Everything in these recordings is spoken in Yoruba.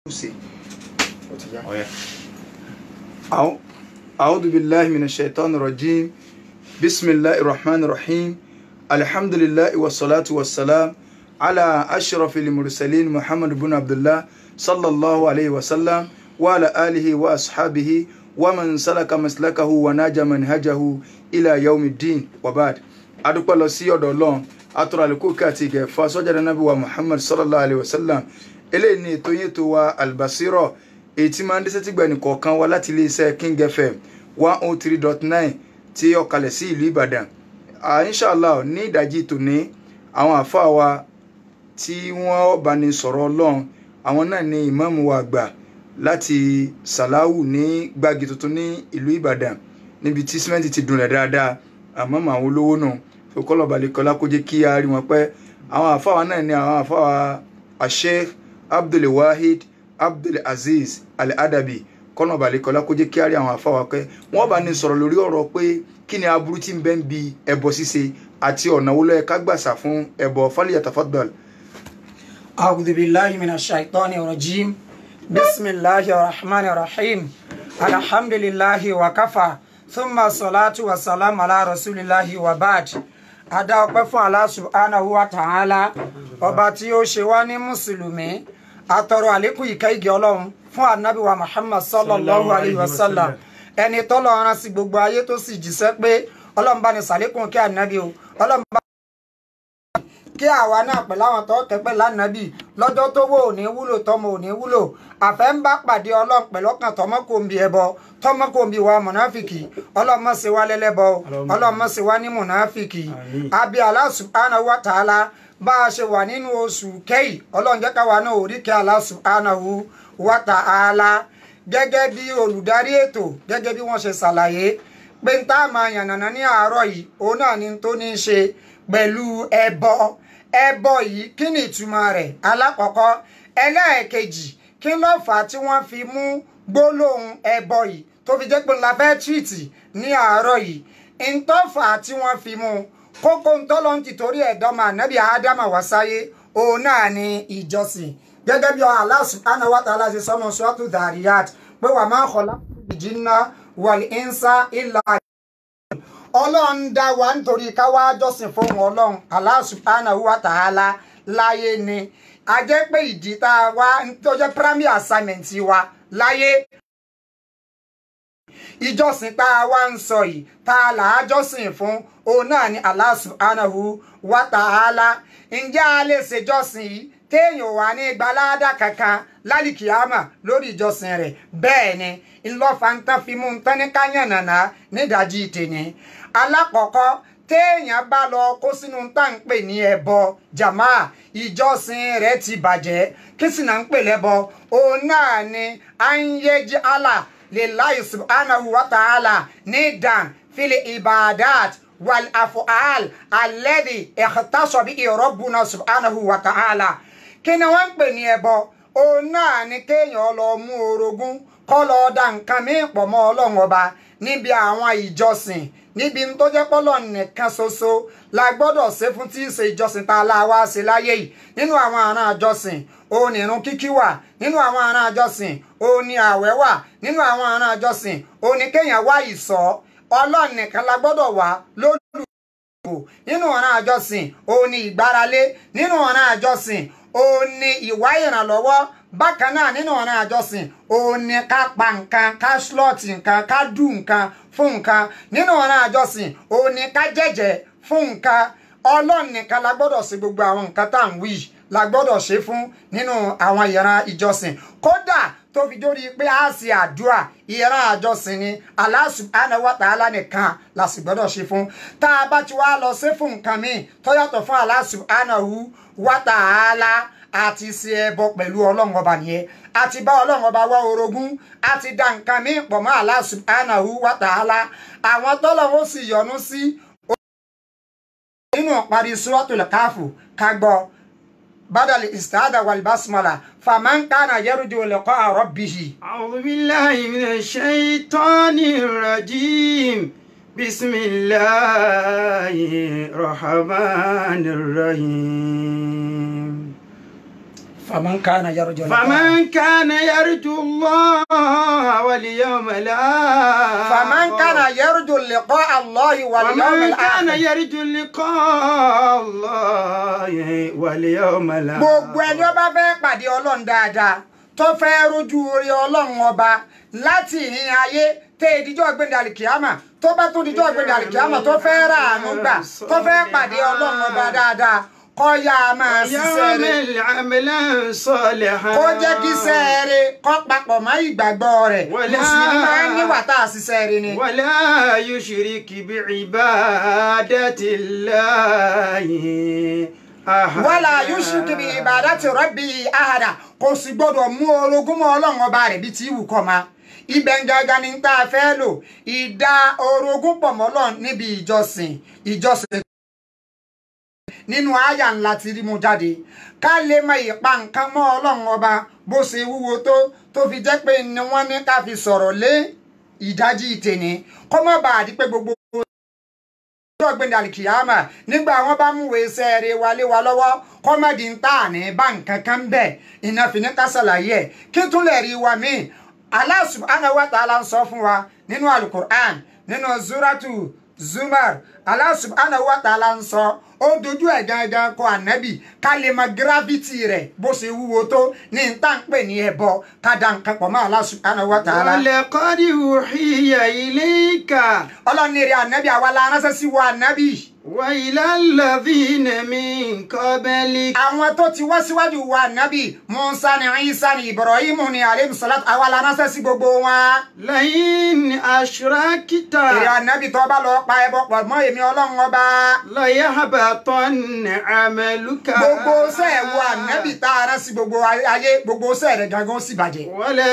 sí. ó ti yá. ọ̀yẹ́. أعو- أعوذ بالله من الشيطان الرجيم بسم الله الرحمن الرحيم الحمد لله والصلاة والسلام على أشرف المرسلين محمد بن عبد الله صلى الله عليه وسلم وعلى آله وأصحابه ومن سلك مسلكه وناج منهجه إلى يوم الدين وبعد adúpẹ́ lọ sí ọ̀dọ̀ ọlọ́run atọ́rọ̀ àlékún káàtì ìgẹ̀fà sọ́jà nàbí wa muhammad sallallahu alayhi wa sallam eléyìí ni ètò yín ètò wa albasiro èyí tí máa ń dẹ́sẹ̀ tí gbẹ̀nì kọ̀ọ̀kan wá láti iléeṣẹ́ king fm one oh three dot nine tí ó kalẹ̀ sí ìlú ìbàdàn Ah, inshallah ní ìdajì tòní àwọn àfáà wa tí wọ́n bá ní sọ̀rọ̀ ọlọ́run àwọn náà ni ìmáàmù wa àgbà láti sàláwù ní gbági tuntun ní ìlú ìbàdàn níbi tí símẹ́ǹtì ti dùnlẹ̀ dáadáa àmọ́ mọ àwọn olówó náà fòkọ́lọ̀ balẹ̀kọ́lá kó jẹ́ kí a rí wọn pẹ́ àwọn àfáà wa náà ni àwọn àfáà wa asheikh abdulwahid abdulaziz al-adabi kọ́nà balẹ̀kọ́lá kó jẹ́ kí a rí àwọn àfáà wa pẹ́ wọ́n bá ní sọ̀rọ̀ lórí ọ̀rọ̀ pé kí ni aburú tí ń bẹ ń bi ẹbọ ṣíṣe àti ọ̀nà wo ló yẹ ká gbàsà fún ẹbọ falyatafaddal. أعوذ بالله من الشيطان الرجيم بسم الله الرحمن الرحيم الحمد لله وكفى ثم الصلاة والسلام على رسول الله وبعد adá ọpẹ́ fún Allah subhanahu wa ta'ala ọba tí ó ṣe wá ní mùsùlùmí atọrọ àlékún ìkẹ́ ìgẹ́ Ọlọ́run fún anabi wa Muhammad sallallahu alayhi wa sallam ẹni tọ́lọ̀ rán sí gbogbo ayé tó sì jíṣẹ́ pé Ọlọ́run bá ní sàlékún kí anabi o Ọlọ́run bá kí àwa náà pẹ̀lú àwọn tó kẹ́pẹ́ lánàbì lọ́jọ́ tó wò ò ní wúlò tọmọ ò ní wúlò àfẹ́ ń bá pàdé ọlọ́run pẹ̀lú ọkàn tọmọ kò ń bi ẹbọ tọmọ kò ń bi wa mọ̀náfìkì ọlọ́run má ṣe wá lẹ́lẹ́bọ ọlọ́run má ṣe wá ní mọ̀náfìkì àbí Allah subhanahu wa ta'ala bá a ṣe wà nínú oṣù kẹ́yì ọlọ́run jẹ́ káwa náà ò rí kẹ́ Allah subhanahu wa ta'ala gẹ́gẹ́ bí olùdarí ètò gẹ́gẹ́ bí wọ́n ṣe ṣàlàyé pé ń tá a máa yànnàná ní àárọ̀ yìí òun náà ni tó ní í ṣe pẹ̀lú ẹbọ ẹbọ yìí kí ni ìtumọ̀ rẹ̀ alákọ̀ọ́kọ́ ẹlẹ́ẹ̀kejì kí ló fà á tí wọ́n fi mú gbólóhùn ẹbọ yìí tó fi jẹ́ pé ńlá fẹ́ tìrìtì ní àárọ̀ yìí ntọ́fà tí wọ́n fi mú kókó ntọ́lọ́ ń tìtorí ẹ̀dọ́mọ ànábì ádámà wá sáyé òun náà ni ìjọsìn gẹ́gẹ́ bí Allah subhanahu wa ta'ala ṣe sọ́nà suratu Dhariyat pé wa ma khalaqtul jinna wal insa illa ọlọ́run dá wa nítorí ká wá jọ́sìn fún ọlọ́run Allah subhanahu wa ta'ala láyé ni a jẹ́ pé ìdí tá a wá tó jẹ́ primary assignment wa láyé ìjọsìn tá a wá ń sọ yìí tá a là á jọ́sìn fún òun náà ni Allah subhanahu wa ta'ala ǹjẹ́ a lè ṣèjọ́sìn yìí téèyàn wà ní gbalada kankan lálìkìyàmà lórí ìjọsìn rẹ̀ bẹ́ẹ̀ ni ńlọ́fà ń tán fi mú un tán ní káyànnàná nídàájí tèmi alákọ̀ọ́kọ́ téèyàn bá lọ kó sínú tá à ń pè ní ẹbọ jàmá ìjọsìn rẹ̀ ti bàjẹ́ kí sì náà ń pè lẹ́bọ òun náà ni ayéjì Allah lillahi subhanahu wa ta'ala nidan fili ibadat wal afu'al alladhi ikhtassa bihi rabbuna subhanahu wa ta'ala kí ni wọ́n ń pè ní ẹbọ òun náà ni kéèyàn lọ mú orogún kọ́ lọ da nǹkan míì pọ̀ mọ́ ọlọ́run ọba níbi àwọn ìjọsìn níbi tó jẹ́ pọ́lọ̀ nìkan ṣoṣo la gbọ́dọ̀ ṣe fún tí í ṣe ìjọsìn tá a la wá ṣe láyé yìí nínú àwọn àrùn àjọsìn òun ní irun kíkí wà nínú àwọn àrùn àjọsìn òun ní ààwẹ̀ wà nínú àwọn àrùn àjọsìn òun ní kéèyàn wá ìsọ̀ ọlọ́run nìkan la gbọ́dọ̀ wá lórí nínú ọ̀ràn àjọsìn òun ni ìgbáralé nínú ọ̀ràn àjọsìn òun ni ìwá ìrànlọ́wọ́ bákan náà nínú ọ̀ràn àjọsìn òun ni ká pa nǹkan ká slọ́ọ̀tì nǹkan ká dù nǹkan fún nǹkan nínú ọ̀ràn àjọsìn òun ni ká jẹ́jẹ́ fún nǹkan ọlọ́run nìkan la gbọ́dọ̀ ṣe gbogbo àwọn nǹkan tá à ń wí la gbọ́dọ̀ ṣe fún nínú àwọn ìran ìjọsìn kódà tó fi dórí pé a ṣe àdúrà ìran àjọsìn ni Allah subhanahu wa ta'ala nìkan la sì gbọ́dọ̀ ṣe fún tá a bá ti wá lọ ṣe fún nǹkan míì tó yàtọ̀ fún Allah subhanahu wa ta'ala àti ṣe ẹbọ pẹ̀lú ọlọ́run ọba nìyẹn àti bá ọlọ́run ọba wá orogún àti dá nǹkan míì pọ̀ mọ́ Allah subhanahu wa ta'ala àwọn tọ́lọ́run ó sì yọ́nú sí nínú parí suratul káfù ká gbọ́ بدل الاستعاذة والبسملة فمن كان يرجو لقاء ربه أعوذ بالله من الشيطان الرجيم بسم الله الرحمن الرحيم faman kana yarju liqa فمن كان يرجو الله واليوم الآخر faman kana yarju liqa allahi wal ومن yawmil كان akhir يرجو لقاء الله واليوم الآخر gbogbo ẹni ó bá fẹ́ pàdé ọlọ́run dáadáa tó fẹ́ rojú orí ọlọ́run ọba láti ìhìn ayé tẹ ìdíjọ́ gbẹ̀dẹ̀ àlìkìyàmà tó bá tún díjọ́ gbẹ̀dẹ̀ àlìkìyàmà tó fẹ́ rà àánú gbà tó fẹ́ pàdé ọlọ́run ọba dáadáa kó yá a máa ṣiṣẹ́ يوم rẹ̀ العمل صالحا kó jẹ́ kí iṣẹ́ rẹ̀ kó papọ̀ mọ́ ìgbàgbọ́ rẹ̀ Wala. mùsùlùmí máa ń níwà tá a ṣiṣẹ́ rẹ̀ ni. ولا يشرك بعبادة الله أحدا wala yushrik bi ibadati rabbi ahada kò sì gbọdọ̀ mú orogún mọ́ ọlọ́run ọba rẹ̀ bí tí wù kọ́ ma ibẹ̀ ń gangan ni tá a fẹ́ lò ìdá orogún pọ̀ mọ́ ọlọ́run níbi ìjọsìn ìjọsìn nínú àyà ńlá tí rí mu jáde ká lè mọ ìpa nǹkan mọ́ ọlọ́run ọba bó ṣe wúwo tó tó fi jẹ́ pé ni wọ́n ní ká fi sọ̀rọ̀ lé ìdájí ìtẹ̀ní kó má bàa di pé gbogbo ọjọ́ ọ̀gbìn alikiyama nígbà wọn bá múwèé iṣẹ́ rẹ̀ wálé wa lọ́wọ́ kọ́mẹ́dì ń tà ní bá nǹkan kan bẹ̀ iná fi ní ká ṣàlàyé ẹ̀ kí tún lè rí wa míì Allah subhanahu wa ta'ala ń sọ fún wa nínú alukur'an nínú zuratu zumar Allah subhanahu wa ta'ala ń sọ ó dojú ẹ̀ gangan kọ ànábì ká lè mọ gírafìtì rẹ̀ bó ṣe wúwo tó ní n tá ń pè ní ẹbọ ká da nǹkan pọ̀ mọ́ Allah subhanahu wa ta'ala. ولقد أوحي إليك ọlọ́ni rẹ̀ ànábì àwa la ránṣẹ́ sí wa ànábì. وإلى الذين من قبلك àwọn tó ti wá síwájú wa nábì musa ni isa ni ibrahim ni aleyhi salatu àwa la ránṣẹ́ sí gbogbo wọn. لئن أشركت èrè ànábì tó bá lọ pa ẹbọ pọ̀ mọ́ èmi ọlọ́run ọba. ليحبطن عملك gbogbo sẹ́ẹ̀ wo ànábì tá a rán sí gbogbo ayé gbogbo sẹ́ẹ̀ rẹ̀ gangan ó sì bàjẹ́.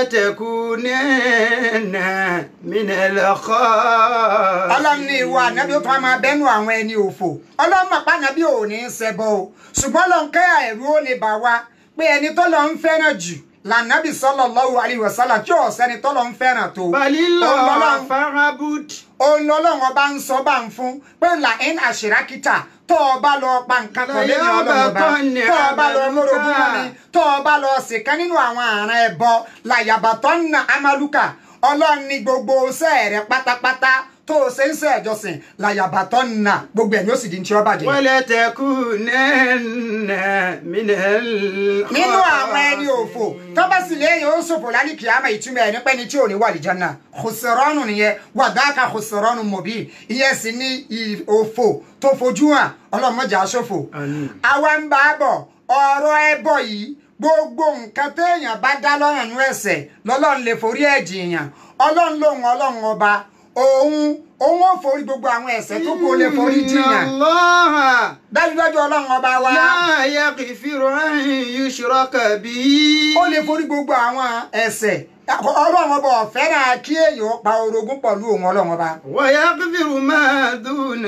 ولتكونن من الخاسرين ọlọ́run ní ìwọ ànábì ó tún á máa bẹ́nu àwọn ẹni òfò ọlọ́run mọ̀ pa ànábì ò ní í ṣẹbọ o ṣùgbọ́n lọ́n kẹ́ ẹ̀rú ó lè bà wá pé ẹni tó lọ ń fẹ́ràn jù lànàbì sallallahu alaihi wasallam tí ò sẹ́ni tó lọ ń fẹ́ràn tó. بل Òun الله lọ́lọ́run- فاعبد òun lọ́lọ́run ọba ń sọ bá ń fún pé là ń àṣírákítà tó o bá lọ pa nǹkan kan lẹ́yìn ọlọ́run ọba tó o bá lọ mórogún mọ́ mi tó o bá lọ ṣèkan nínú àwọn àrùn ẹ̀bọ làyàbàtọ́ nà amaluka ọlọ́run ní gbogbo iṣẹ́ rẹ̀ pátápátá tó o ṣe ń ṣe ẹ̀jọsìn làyàbàtọ́ nà gbogbo ẹ̀ ni ó sì di ní tí ó bàjẹ́. ولتكونن من الخاسرين nínú àwọn ẹni òfò tó bá sì léyìn ó ṣòfò lálẹ́ kìámà ìtumọ̀ ẹ̀ nípa ẹni tí ò ní wà lìjánà khusranu nìyẹn wàdáàkà khusranu mubin ìyẹn sì ní ì- òfò tó fojú hàn ọlọ́mọdé aṣòfò. Àmín. àwa ń bá a bọ̀ ọ̀rọ̀ ẹbọ yìí gbogbo nǹkan téèyàn bá dá lọ́rùn nú ẹ̀ṣẹ̀ lọ́lọ́run lè forí ẹ̀ jìyàn ọlọ́run lòun ọlọ́run ọba òun òun ò forí gbogbo àwọn ẹ̀ṣẹ̀ tó kó lè forí إن jìyàn الله dájúdájú ọlọ́run ọba wa. لا يغفر أن يشرك به ó lè forí gbogbo àwọn ẹ̀ṣẹ̀ ọlọ́run ọba ọ̀fẹ́ràn kí èèyàn pa orogún pẹ̀lú òun ọlọ́run ọba. ويغفر ما دون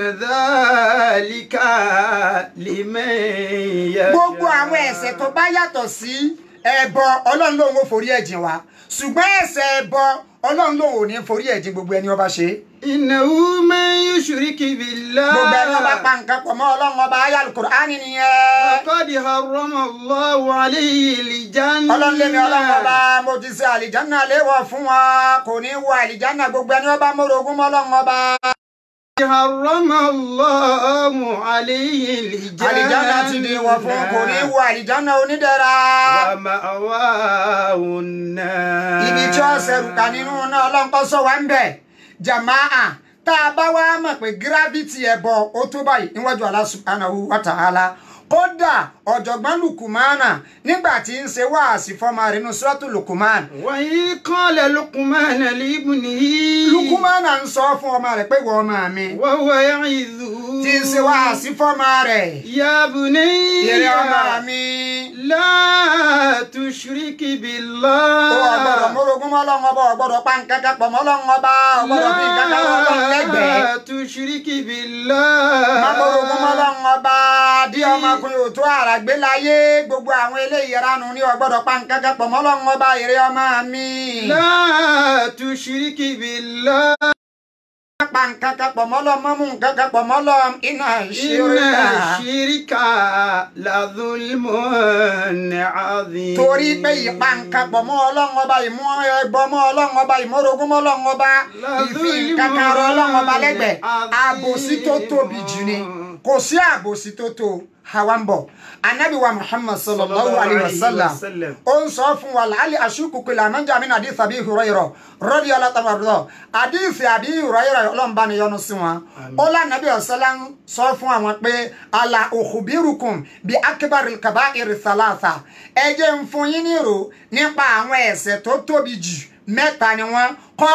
ذلك لمن يشاء gbogbo àwọn ẹ̀ṣẹ̀ tó bá yàtọ̀ sí ẹbọ ọlọ́run lòun ò forí ẹ̀jìn wa ṣùgbọ́n ẹ̀ṣẹ̀ ẹbọ ọlọ́run lòun ò ní forí ẹ̀jìn gbogbo ẹni ọba ṣe. إنه من يشرك بالله gbogbo ẹni ọba pa nǹkan pọ̀ mọ́ ọlọ́run ọba ayé alukur'ani nìyẹn. فقد حرم الله عليه الجنة ọlọ́run lémi ọlọ́run ọba mo ti ṣe àlìjánná léwọ̀ fún wa kò ní wọ àlìjánná gbogbo ẹni ọba mórogún mọ́ ọlọ́run ọba. حرم الله عليه الجنة àlìjánná ti di wọ̀ fún kò ní wọ àlìjánná onídẹ̀ra. ومأواه النار ibi tí ó ṣẹrù ká nínú náà ọlọ́nkọ́ sọ wá ń bẹ̀ jamaa tá a bá wá mọ̀ pé gírávìtì ẹ̀bọ ó tó báyìí níwájú Allah subhanahu wa ta'ala kódà ọ̀jọ̀gbọ́n lukumana nígbà tí ń ṣe wáàsí fọ́mọ rẹ̀ nínú sọ́tù lukuman وإذ قال لقمان لابنه lukumana ń sọ fún ọmọ rẹ̀ pé wọ́n ọmọ mi وهو يعظه tí ń ṣe wáàsí fọ́mọ rẹ̀ يا بني ìrẹ́ ọmọ mi لا تشرك ó بالله ọgbọ́dọ̀ mórogún mọ́ Ọlọ́run ọba ọgbọ́dọ̀ pa nǹkan kan pọ̀ mọ́ Ọlọ́run ọba ọgbọ́dọ̀ fi nǹkan kan wọ́ Ọlọ́run lẹ́gbẹ̀ẹ́. لا تشرك بالله Mámorogún mọ́lọ́run ọba dí ọmọkùnrin ò tó àràgbé láyé gbogbo àwọn eléyìí ranu ní ọgbọ́dọ̀ pa nǹkan kan pọ̀ mọ́lọ́run ọba èrè ọmọ mi. لا تشرك بالله pa nǹkan kan pọ̀ mọ́ Ọlọ́run má mú nǹkan kan pọ̀ mọ́ Ọlọ́run iná إن ṣíríkà الشرك لظلم عظيم torí pé ìpa nǹkan pọ̀ mọ́ Ọlọ́run ọba ìmú ẹbọ mọ́ Ọlọ́run ọba ìmọ̀rogún mọ́ Ọlọ́run ọba ìfi nǹkan kan rọ Ọlọ́run ọba lẹ́gbẹ̀ẹ́ àbòsí tó tóbi jù ni kò sí àbòsí tó tó hawa ń bọ̀ anabi wa muhammad sallallahu alayhi wa sallam ó ń sọ fún wa làálì aṣíkùkù làmọ́jà mi nàdí tàbí ìhùrọ̀yìrọ̀ rọ́dí ọlọ́tàmọ̀rọ̀ àdìsí àbí ìhùrọ̀yìrọ̀ ọlọ́mbà ni yọ́nú sí wọn ó lànàbí ọ̀sẹ́lá ń sọ fún àwọn pé àlà òkùbírùkùn bí akíbarì kaba ìrìsàlàsà ẹ jẹ́ ń fún yín nírò nípa àwọn ẹ̀ṣẹ̀ tó tóbi jù mẹ́ta ni wọ́n kọ́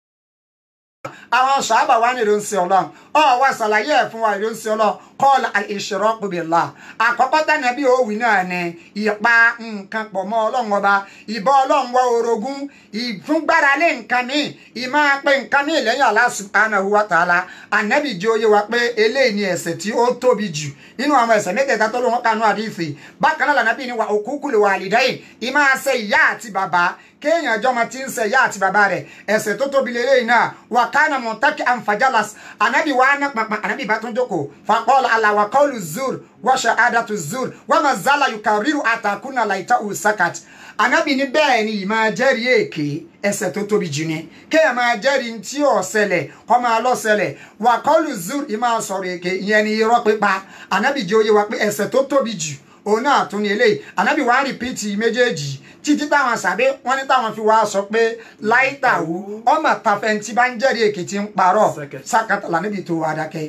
àwọn sàábà wà ní ìrìnsì ọlọ́run ọ wá ṣàlàyé ẹ̀ fún wa ìrìnsì ọlọ́run kọ́ọ̀lù al-ishraku billah àkọ́kọ́ tánà bí òwì náà ni ìpa nǹkan pọ̀ mọ́ ọlọ́run ọba ìbọ ọlọ́run wọ orogún ìfúngbáralé nǹkan míì ìmọ̀ pé nǹkan míì lẹ́yìn Allah subhanahu wa ta'ala ànábì jẹ́ oyé wa pé eléyìí ni ẹ̀ṣẹ̀ tí ó tóbi jù nínú àwọn ẹ̀ṣẹ̀ mẹ́tẹ̀ẹ̀ta tó ló wọn kanú àdìsí bákan náà lànàbí ni wà uququl walidayn ìmọ̀ àṣẹ ìyá àti bàbá kéèyàn jọmọ tí ń ṣe ìyá àti bàbá rẹ̀ ẹ̀ṣẹ̀ tó tóbi lélẹyìn náà wà kánà mọtàkì ànfàjálàs ànábì wà á ná pàpà ànábì bá tún jókòó fàkọọlù àlàwà kọlù zur wàṣà àdàtú zur wà má zálà yùkà ríru àtàkùnà láìta òsàkàt ànábì ní bẹ́ẹ̀ ni ìmọ̀ jẹ́rìí èké ẹ̀ṣẹ̀ tó tóbi jù ni kéèyàn máa jẹ́rìí tí ò ṣẹlẹ̀ kọ́ máa lọ ṣẹlẹ̀ wà kọlù zur ìmọ̀ sọ̀rọ̀ èké ìyẹn ni irọ́ pípa ànábì jẹ́ oyé wa pé ẹ̀ṣẹ̀ tó tóbi jù òun náà tún ní eléyìí ànábì wàá rìpíìtì méjèèjì títí táwọn sàbẹ wọn ní táwọn fi wá sọ pé láìtàwù ọmọ tàfẹǹtì bá ń jẹ́rìí èkìtì ń parọ́ sákàtà lànàbì tó wà dákẹ́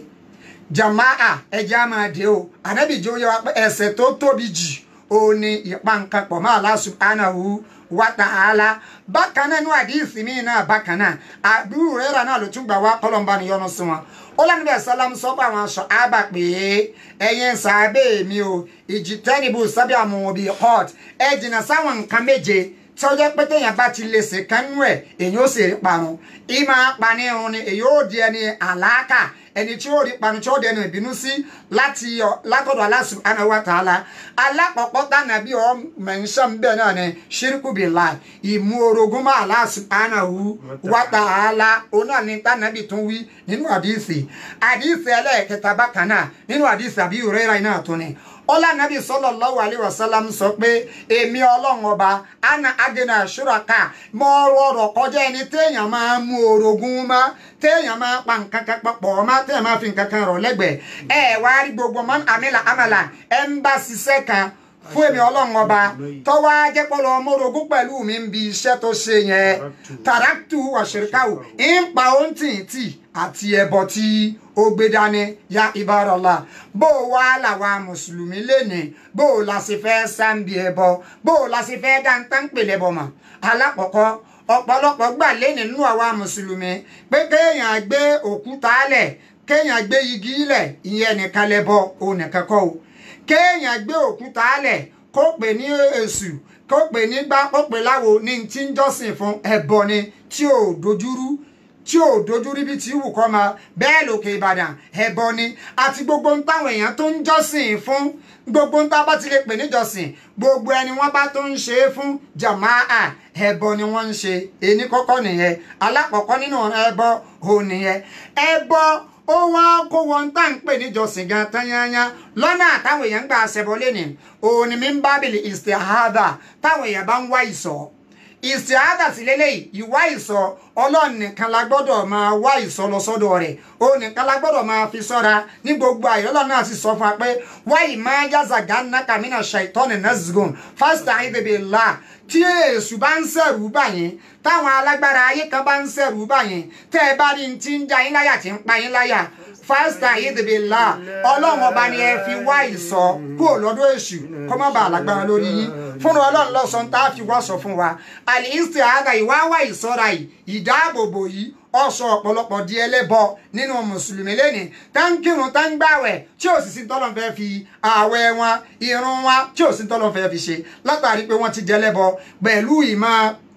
jamaa ẹja máa dé o ànábì jẹ́ oyé wa pé ẹ̀ṣẹ̀ tó tóbi jù òun ni ìpa nǹkan pọ̀ mọ́ Allah subhanahu wa ta'ala bákan náà inú àdìsí mi náà bákan náà àbúrò rẹ̀ náà ló tún gbà wá kọ́lọ́mbà níyọnu sí wọn ó lẹ́nu bẹ́ẹ̀ sálámù sọ pé àwọn aṣọ àbà pé ẹ̀yin sàábẹ̀ mi o ìjì tẹ́nibù sábẹ́ àwọn òbí hot ẹ jìnnà sáwọn nǹkan méje tí ó jẹ́ pé téèyàn bá ti lè ṣe kánú ẹ̀ èyí ó sì rí parun ìmọ̀ apanirun ni èyí ó di ẹni àlàákà ẹni tí ó rí parun tí ó dẹnu ìbínú sí láti látọ̀dọ̀ Allah subhanahu wa ta'ala alákọ̀ọ́kọ́ tánà bí ọ mẹ̀nsán bẹ́ẹ̀ náà ni ṣírkù billah ìmú orogún mọ́ Allah subhanahu wa ta'ala òun náà ni tánà bí tún wí nínú àdìsí àdìsí ẹlẹ́ẹ̀kẹta bákan náà nínú àdìsí àbí Hurairah náà tún ni ọlá nàbí sallallahu alaihi wasallam sọ pé èmi ọlọ́run ọba ana agena ṣúraka mọ ọrọ̀ kọjá ẹni téèyàn máa mú orogún mọ́ téèyàn máa pa nǹkan kan papọ̀ mọ́ téèyàn máa fi nǹkan kan rọ̀ lẹ́gbẹ̀ẹ́ ẹ wá rí gbogbo man amila amala ẹ ń bá ṣiṣẹ́ kan fún èmi ọlọ́run ọba tọ́wọ́ ajẹ́pọ̀lọ́ ọmọrogún pẹ̀lú mi ń bi iṣẹ́ tó ṣe yẹn tàràtù ọ̀ṣẹ̀ríkàwò ń pa ohun tìǹtì àti ẹbọ tí ó gbé dání ya ìbárọ̀lá bó o wá làwa mùsùlùmí lénìí bó o la ṣe fẹ́ sáǹbì ẹbọ bó o la ṣe fẹ́ dáńtá ń pèlè bọ̀ mọ́ alákọ̀ọ́kọ́ ọ̀pọ̀lọpọ̀ gbà lénìí nínú àwa mùsùlùmí pé kéèyàn gbé òkúta lẹ̀ kéèyàn gbé igi lẹ̀ ìyẹn nìkan lẹ́bọ òun nìkan kọ́ o kéèyàn gbé òkúta lẹ̀ kó pè ní èṣù kó pè ní gbá kó pè láwo ní tí ń jọ́sìn fún ẹbọ ni tí ò dojúrú tí ò dojú rí bí tí wù kọ́ ma bẹ́ẹ̀ lòkè ìbàdàn ẹbọ ni àti gbogbo ń táwọn èèyàn tó ń jọ́sìn fún gbogbo ń tá bá ti lè pè níjọ́sìn gbogbo ẹni wọ́n bá tó ń ṣe é fún jàmáà ẹbọ ni wọ́n ń ṣe èní kọ́kọ́ nìyẹn alákọ̀ọ́kọ́ nínú ẹbọ òun nìyẹn ẹbọ ó wá kó wọn tá à ń pè níjọ́sìn gan tányányá lọ́nà àtàwọn èèyàn ń gbà ṣẹbọ lẹ́nìí òun ni mi ń bábìlì istihada táwọn èèyàn bá ń wá ìsọ̀ ìsìáàdà sí lélẹ́yìí ìwá ìsọ ọlọ́run nìkan la gbọ́dọ̀ máa wá ìsọ lọ sọ́dọ̀ rẹ̀ ó nìkan la gbọ́dọ̀ máa fi sọ́ra ní gbogbo àyè ọlọ́run náà sì sọ fún wa pé wáyì máa yáza gánà kàmínà ṣàìtọ́nì nazgun fásitì àìdèbè là tí èṣù bá ń sẹ̀rù báyìí táwọn alágbára ayé kan bá ń sẹ̀rù báyìí tẹ́ ẹ bá rí ní ti ń já yín láyà tí ń pa yín láyà fásitì àyèdèbè là ọlọ́run ọba ni ẹ fi wá ìsọ kúrò lọ́dọ̀ èṣù kọ́ má bàa lágbára lórí yín fúnra ọlọ́run lọ́sàn tá a fi wá sọ fún wa àlìísítì àgà ìwá wá ìsọ́ra yìí ìdáàbòbò yìí ọsọ ọ̀pọ̀lọpọ̀ di ẹlẹ́bọ nínú mùsùlùmí lẹ́nìí tá ń kírun tá ń gbàwẹ̀ tí ò sì sí tọ́lọ́ fẹ́ fi ààwẹ̀ wọn irun wọn tí ò sí tọ́lọ́ fẹ́ fi ṣe látàrí pé wọ́n ti di ẹlẹ́bọ pẹ̀lú ìmọ̀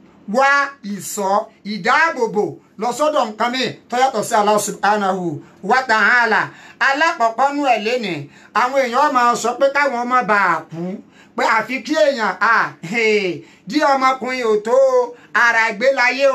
wá ìsọ ìdáàbòbò lọ́sọ́dọ̀ nǹkan mi tó yàtọ̀ sí Allah subhanahu wa ta'ala alákọ̀ọ́kọ́ nú ẹ̀ lẹ́nìí àwọn èèyàn máa sọ pé káwọn ọmọ bá a kú pé àfi kí èèyàn à dí ọmọkùnrin ò tó ara gbé láyé o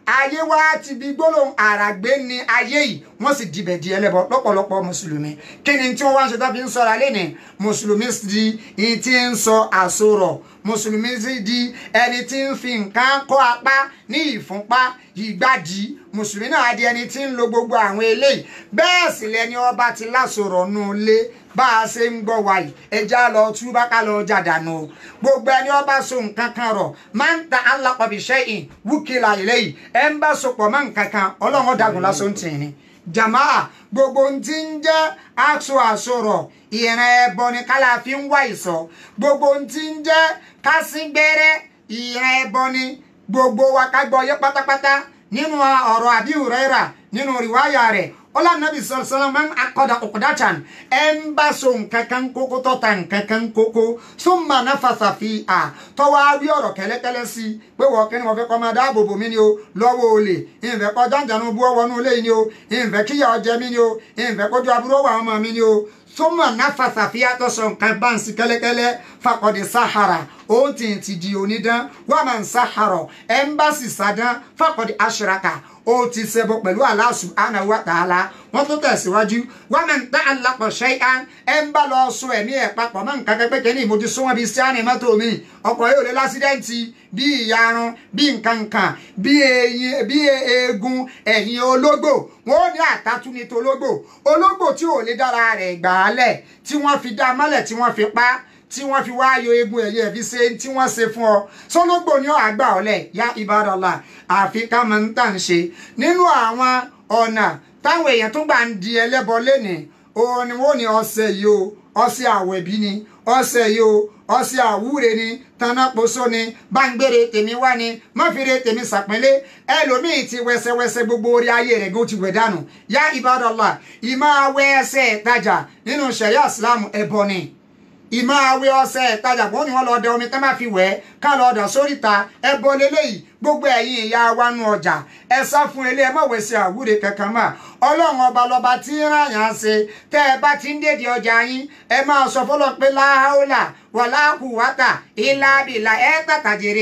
ayé wa ti bí gbólóhùn àràgbé ni ayé yìí wọ́n sì dibẹ̀ di ẹlẹ́bọ lọ́pọ̀lọpọ̀ mùsùlùmí kí ni tí wọ́n wá ń ṣe tó fi ń sọ̀rọ̀ alẹ́ ni mùsùlùmí sì di ìyí tí ń sọ àsorọ̀ mùsùlùmí sì di ẹni tí ń fi nǹkan kọ́ apá ní ìfúnpá ìgbàdí mùsùlùmí náà di ẹni tí ń lo gbogbo àwọn eléyìí bẹ́ẹ̀ sì lẹni ọba ti lásorọ̀ nù lé bá a ṣe ń gbọ́ wa yìí ẹja lọ túbá ká lọ jàdánù o gbogbo ẹni ọba so nǹkan kan rọ̀ máa ń ta alápàbí ṣẹ́yìn wúkìlà eléyìí ẹ ń bá sopọ̀ mọ́ nǹkan kan ọlọ́run dàgùn lásán tì ní jamaa gbogbo ohun tí ń jẹ́ aṣọ àṣọrọ̀ ìran ẹbọ ni kálá fi ń wá ìsọ gbogbo ohun tí ń jẹ́ kásíngbẹ́rẹ́ ìran ẹbọ ni gbogbo wa ká gbọ́ yé pátápátá nínú ọ̀rọ̀ àbí ìrẹ́ra nínú rìwáyà rẹ̀ ọlá nàbì sọlọsọlọ máa ń akọdà ọkọdàtàn ẹ ń bá so nǹkan kan kókó tọ́ta nǹkan kan kókó súnmọ́ náfàsà fi à tọ́wọ́ á rí ọ̀rọ̀ kẹ́lẹ́kẹ́lẹ́ sí i pé wọ́n kí ni wọ́n fẹ́ kọ́ máa dáàbò bò mí ni o lọ́wọ́ olè ìfẹ́ kọ́ jàǹjànú bú ọwọ́ nú ilé yìí ni o ìfẹ́ kíyà ọjẹ́ mi ni o ìfẹ́ kójú aburú wà ọmọ mi ni o súnmọ́ náfàsà fi àtọ́sọ nǹkan bá ń sí kẹ́lẹ́kẹ́lẹ́ fakọ̀dé sahara òun ti ti di onídán wọ́n máa ń sahara ẹ̀ ń bá sì sàdán fakọ̀dé aṣèràkà ó ti ṣẹbọ pẹ̀lú Allah subhanahu wa ta'ala wọ́n tó tẹ̀síwájú wọ́n máa ń tẹ́ alápọ̀ ṣẹ́yà ẹ̀ ń bá lọ sọ ẹ̀mí ẹ̀ papọ̀ mọ́ nǹkan kẹ́kẹ́ kẹ́ni ìmójú súnmọ́ bíi síánì mọ́tò mi ọkọ̀ yóò lé lásídẹ́ǹtì bíi ìyarun bíi nǹkankan bíi eyín bíi eegun ẹ̀yìn ológbò wọ́n ó ní àtàtú ní tológbò ológbò tí ò lè dára rẹ̀ gbà á lẹ̀ tí wọ́n fi dá mọ́lẹ̀ tí wọ́n fi pa á tí wọ́n fi wáyọ egun ẹ̀yẹ fi ṣe tí wọ́n ṣe fún ọ sọlọ́gbò ni ó àgbà ọ̀lẹ̀ ya ibadala àfi ká máa ń tà ń ṣe nínú àwọn ọ̀nà táwọn èèyàn tó gbà ń di ẹlẹ́bọ lénìí òun ni wọ́n ní ọṣẹ yìí o ọṣẹ àwẹ̀bí ni ọṣẹ yìí o ọṣẹ àwúre ni tanáposo ni báńgbére tèmi wá ni mọ́fìrè tèmi sàpínlẹ̀ ẹlòmíì ti wẹsẹwẹsẹ gbogbo orí ayé rẹ̀ gó ti wẹ̀ dànù ya ibadala ìmọ̀ awẹ́ ẹsẹ̀ ìtajà nínú ṣẹ̀yà ìsìlámù ẹbọ ni ìmọ̀ àwẹ̀ ọ̀sẹ̀ ìtajà bó ni wọ́n lọ dẹ omi tán bá fi wẹ̀ ẹ́ ká lọ dà sóríta ẹ bọ leléyìí gbogbo ẹ̀yin ìyá wa nu ọjà ẹ sá fún ilé ẹ mọ̀wé sí àwúre kankan mà ọlọ́run ọba lọba tí ń ràn yàn ṣe tẹ́ ẹ bá ti ń dèdè ọjà yín ẹ máa sọ fọlọ́ pé láhàólà wàláhùwátà ìlàbìlà ẹ tàtàjèrè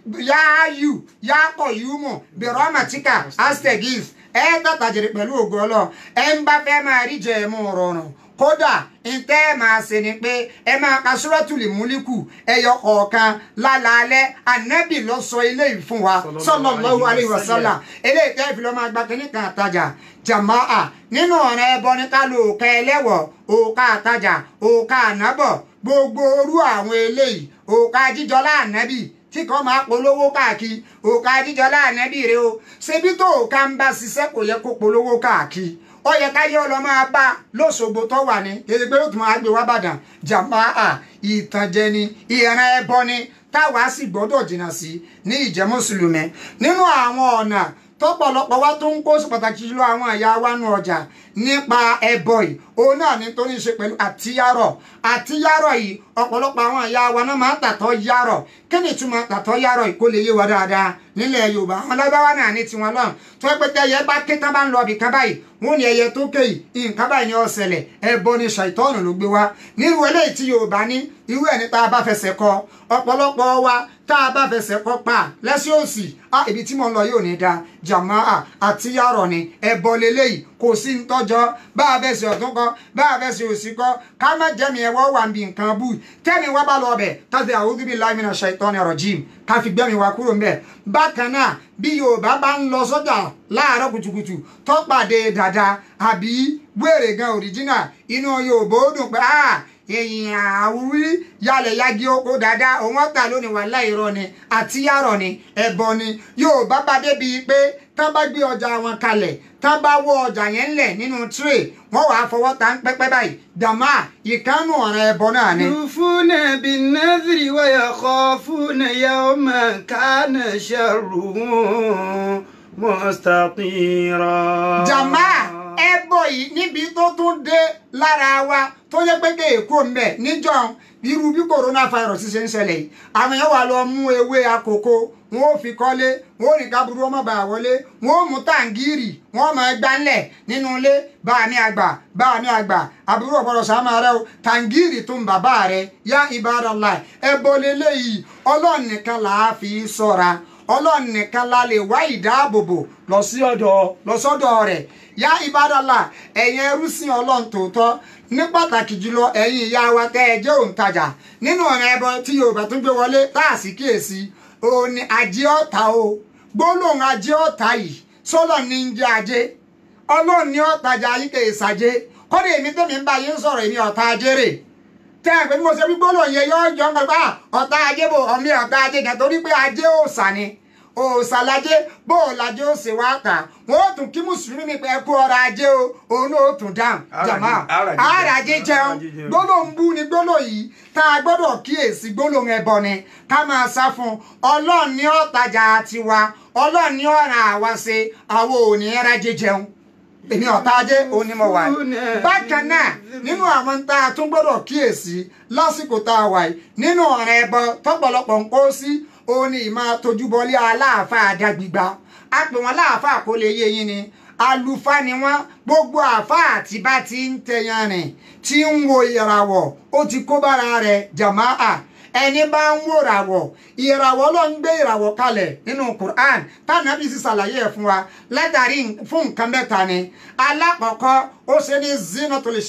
yááyù yáàkọ̀ yúmọ̀ bìrọ̀màtíkà astegis ẹ tàtàjèrè pẹ̀lú ògo ọlọ́ ẹ ń bá fẹ́ máa rí jẹ ẹ̀mú rọrùn kódà ntẹ́ ẹ máa ṣe ni pé ẹ máa ka suratul múlíkù ẹyọ kọ̀ọ̀kan lálaalẹ́ ànábì ló sọ eléyìí fún wa sallallahu alaihi wasallam eléyìí tẹ́ fi lọ́ máa gba kínní kan àtajà jàmáà nínú ọ̀rọ̀ ẹbọ ní ká lo òkà ẹlẹ́wọ̀ òkà àtajà òkà ànábọ̀ gbogbo orú àwọn eléyìí òkà jíjọlá ànábì tí kan máa polówó káàkiri òkà jíjọlá ànábì rẹ o ṣebí tó òkà ń bá ṣiṣẹ́ kò yẹ kó polówó káàkiri ó yẹ ká yọ lọ máa bá lóṣogbo tó wà ní èyí pé ó tún máa gbé wá bàdàn jàmáà ìtànjẹ ni ìran ẹbọ ni táwa sì gbọ́dọ̀ jìnnà sí ní ìjẹ́ mùsùlùmí nínú àwọn ọ̀nà tọ́pọ̀lọpọ̀ wa tó ń kó sí pàtàkì jùlọ àwọn ẹ̀yà wa nù ọjà nípa ẹbọ yìí òun náà ní tó ní ṣe pẹ̀lú àtiyárọ̀ àtiyárọ̀ yìí ọ̀pọ̀lọpọ̀ àwọn ẹ̀yà wa náà máa ń tàtọ́ yárọ̀ kí ni ìtumọ̀ tàtọ́ yárọ̀ yìí kó lè yé wa dáadáa nílẹ̀ yorùbá àwọn lábáwá náà ní tiwọn lọ́n tó ẹ pé tẹ́yẹ bá ké tán bá ń lọ ibì kan báyìí wọn ní ẹyẹ tó ké yìí nǹkan báyìí ni ó ṣẹlẹ̀ ẹbọ ni ṣàìtọ́nù ló gbé wá nírú eléyìí tí yorùbá ní irú ẹ̀ ní tá a bá fẹsẹ̀ kọ ọ̀pọ̀lọpọ̀ wa tá a bá fẹsẹ̀ kọ pa lẹ́sẹ̀ òsì á ibi tí mo ń lọ yóò ní da jàmáà àti yàrọ̀ ni ẹbọ leléyìí kò sí ń tọ́jọ́ bá a fẹsẹ̀ ọ̀tún kọ bá a fẹsẹ̀ òsì kọ ká má jẹ́mi ẹ̀wọ́ wà ń bi nǹkan bù tẹ́mi wá bá lọ bẹ̀ káfí a'udhu billahi minash shaitani rajim káfí gbẹ́mi wá kúrò ń bẹ̀ bákan náà bí yorùbá bá ń lọ sọ́jà láàárọ̀ kùtùkùtù tó pàdé dàda àbí wèrè gan òrìjínà inú yorùbá ó dùn pé ah èyìn àwúrí yálẹ̀ yagi oko dáadáa òun ọ̀tà lónìí wà láìrọ̀ ni àti yàrọ̀ ni ẹ̀bọ ni yorùbá bá débi pé tán bá gbé ọjà wọn kalẹ̀ tán bá wọ ọjà yẹn ńlẹ̀ nínú tray wọ́n wàá fọwọ́ ta ń pẹ́pẹ́ báyìí dàmá ìkànnù ọ̀ràn ẹ̀bọ náà ni. يوفون بالنذر ويخافون يوما كان شره مستطيرا jàmá ẹbọ yìí níbi tó tún dé lára wa tó yẹ pé kéèkó mbẹ níjọ irú bí coronavirus ṣe ń ṣẹlẹ̀ yìí àwọn èèyàn wà lọ mú ewé àkókò wọn ò fi kọ́lé wọn ò ní kábúrú ọmọ bàá wọlé wọn ò mú tàǹgìrì wọn ò máa gbánlẹ̀ nínú ilé báà mi àgbà báà mi àgbà àbúrò ọ̀pọ̀lọ̀ sàmà rẹ o tàǹgìrì tó ń bàbá rẹ yá ibadallah ẹbọ lélẹ́yìí ọlọ́run nìkan là á fi sọ́ra ọlọ́run nìkan la lè wá ìdáàbòbò lọ sí ọ̀dọ̀ lọ sọ́dọ̀ rẹ̀ yá ìbádọ́là ẹ̀yin ẹrúsìn ọlọ́run tòótọ́ ní pàtàkì jùlọ ẹ̀yin ìyá wa tẹ́ ẹ jẹ́ òǹtajà nínú ọ̀nà ẹbọ tí yorùbá tún gbé wọlé tá a sì kíyèsí òun ni ajé ọ̀tá o gbólóhùn ajé ọ̀tá yìí sọ́lọ̀ ní ń jẹ́ ajé ọlọ́run ní ọ̀tajà yín kè é sàjé kọ́dé èmi tẹ́mi ń bá yín sọ̀rọ̀ èmi ọ̀tá ajé rè tẹ́ ẹ̀ pé bí mo ṣe wí gbólóhùn yẹn yọ jọ ń gbà ọ̀tá ajé bò ọ̀mí ọ̀tá ajé kẹ́ torí pé ajé òòsà ni òòsàlájé bó o lajé ó ṣe wá kà wọn ó tún kí mùsùlùmí mi pé kú ọrọ̀ ajé o òun ó tún dáhùn jàmá àràjé jẹun gbólóhùn bú ni gbólóhùn yìí tá a gbọ́dọ̀ kíyèsí gbólóhùn ẹbọ ni ká máa sá fún ọlọ́run ní ọ̀tajà tiwa ọlọ́run ní ọ̀ràn àwa ṣe àwọn ò ní ẹrájé jẹun èmi ọ̀tá ajé òun ni mo wà yìí bákan náà nínú àwọn tá a tún gbọ́dọ̀ kíyèsí lásìkò tá a wà yìí nínú ọ̀ràn ẹbọ tọ́pọ̀lọpọ̀ ń kó sí òun ni ìmọ̀ tojúbọlé aláàfáà dàgbìgbà a pè wọ́n láàfáà kó lè yé yín ni àlùfáà ni wọ́n gbogbo àfáà tí bá ti ń tẹyan rìn tí ń wo ìràwọ̀ ó ti kó bára rẹ̀ jàmáà ẹni bá ń wò ràwọ̀ ìràwọ̀ ló ń gbé ìràwọ̀ kalẹ̀ nínú Quran tánàbí sì ṣàlàyé ẹ̀ fún wa látàrí fún nǹkan mẹ́ta ni alákọ̀ọ́kọ́ ó ṣe ní zinatul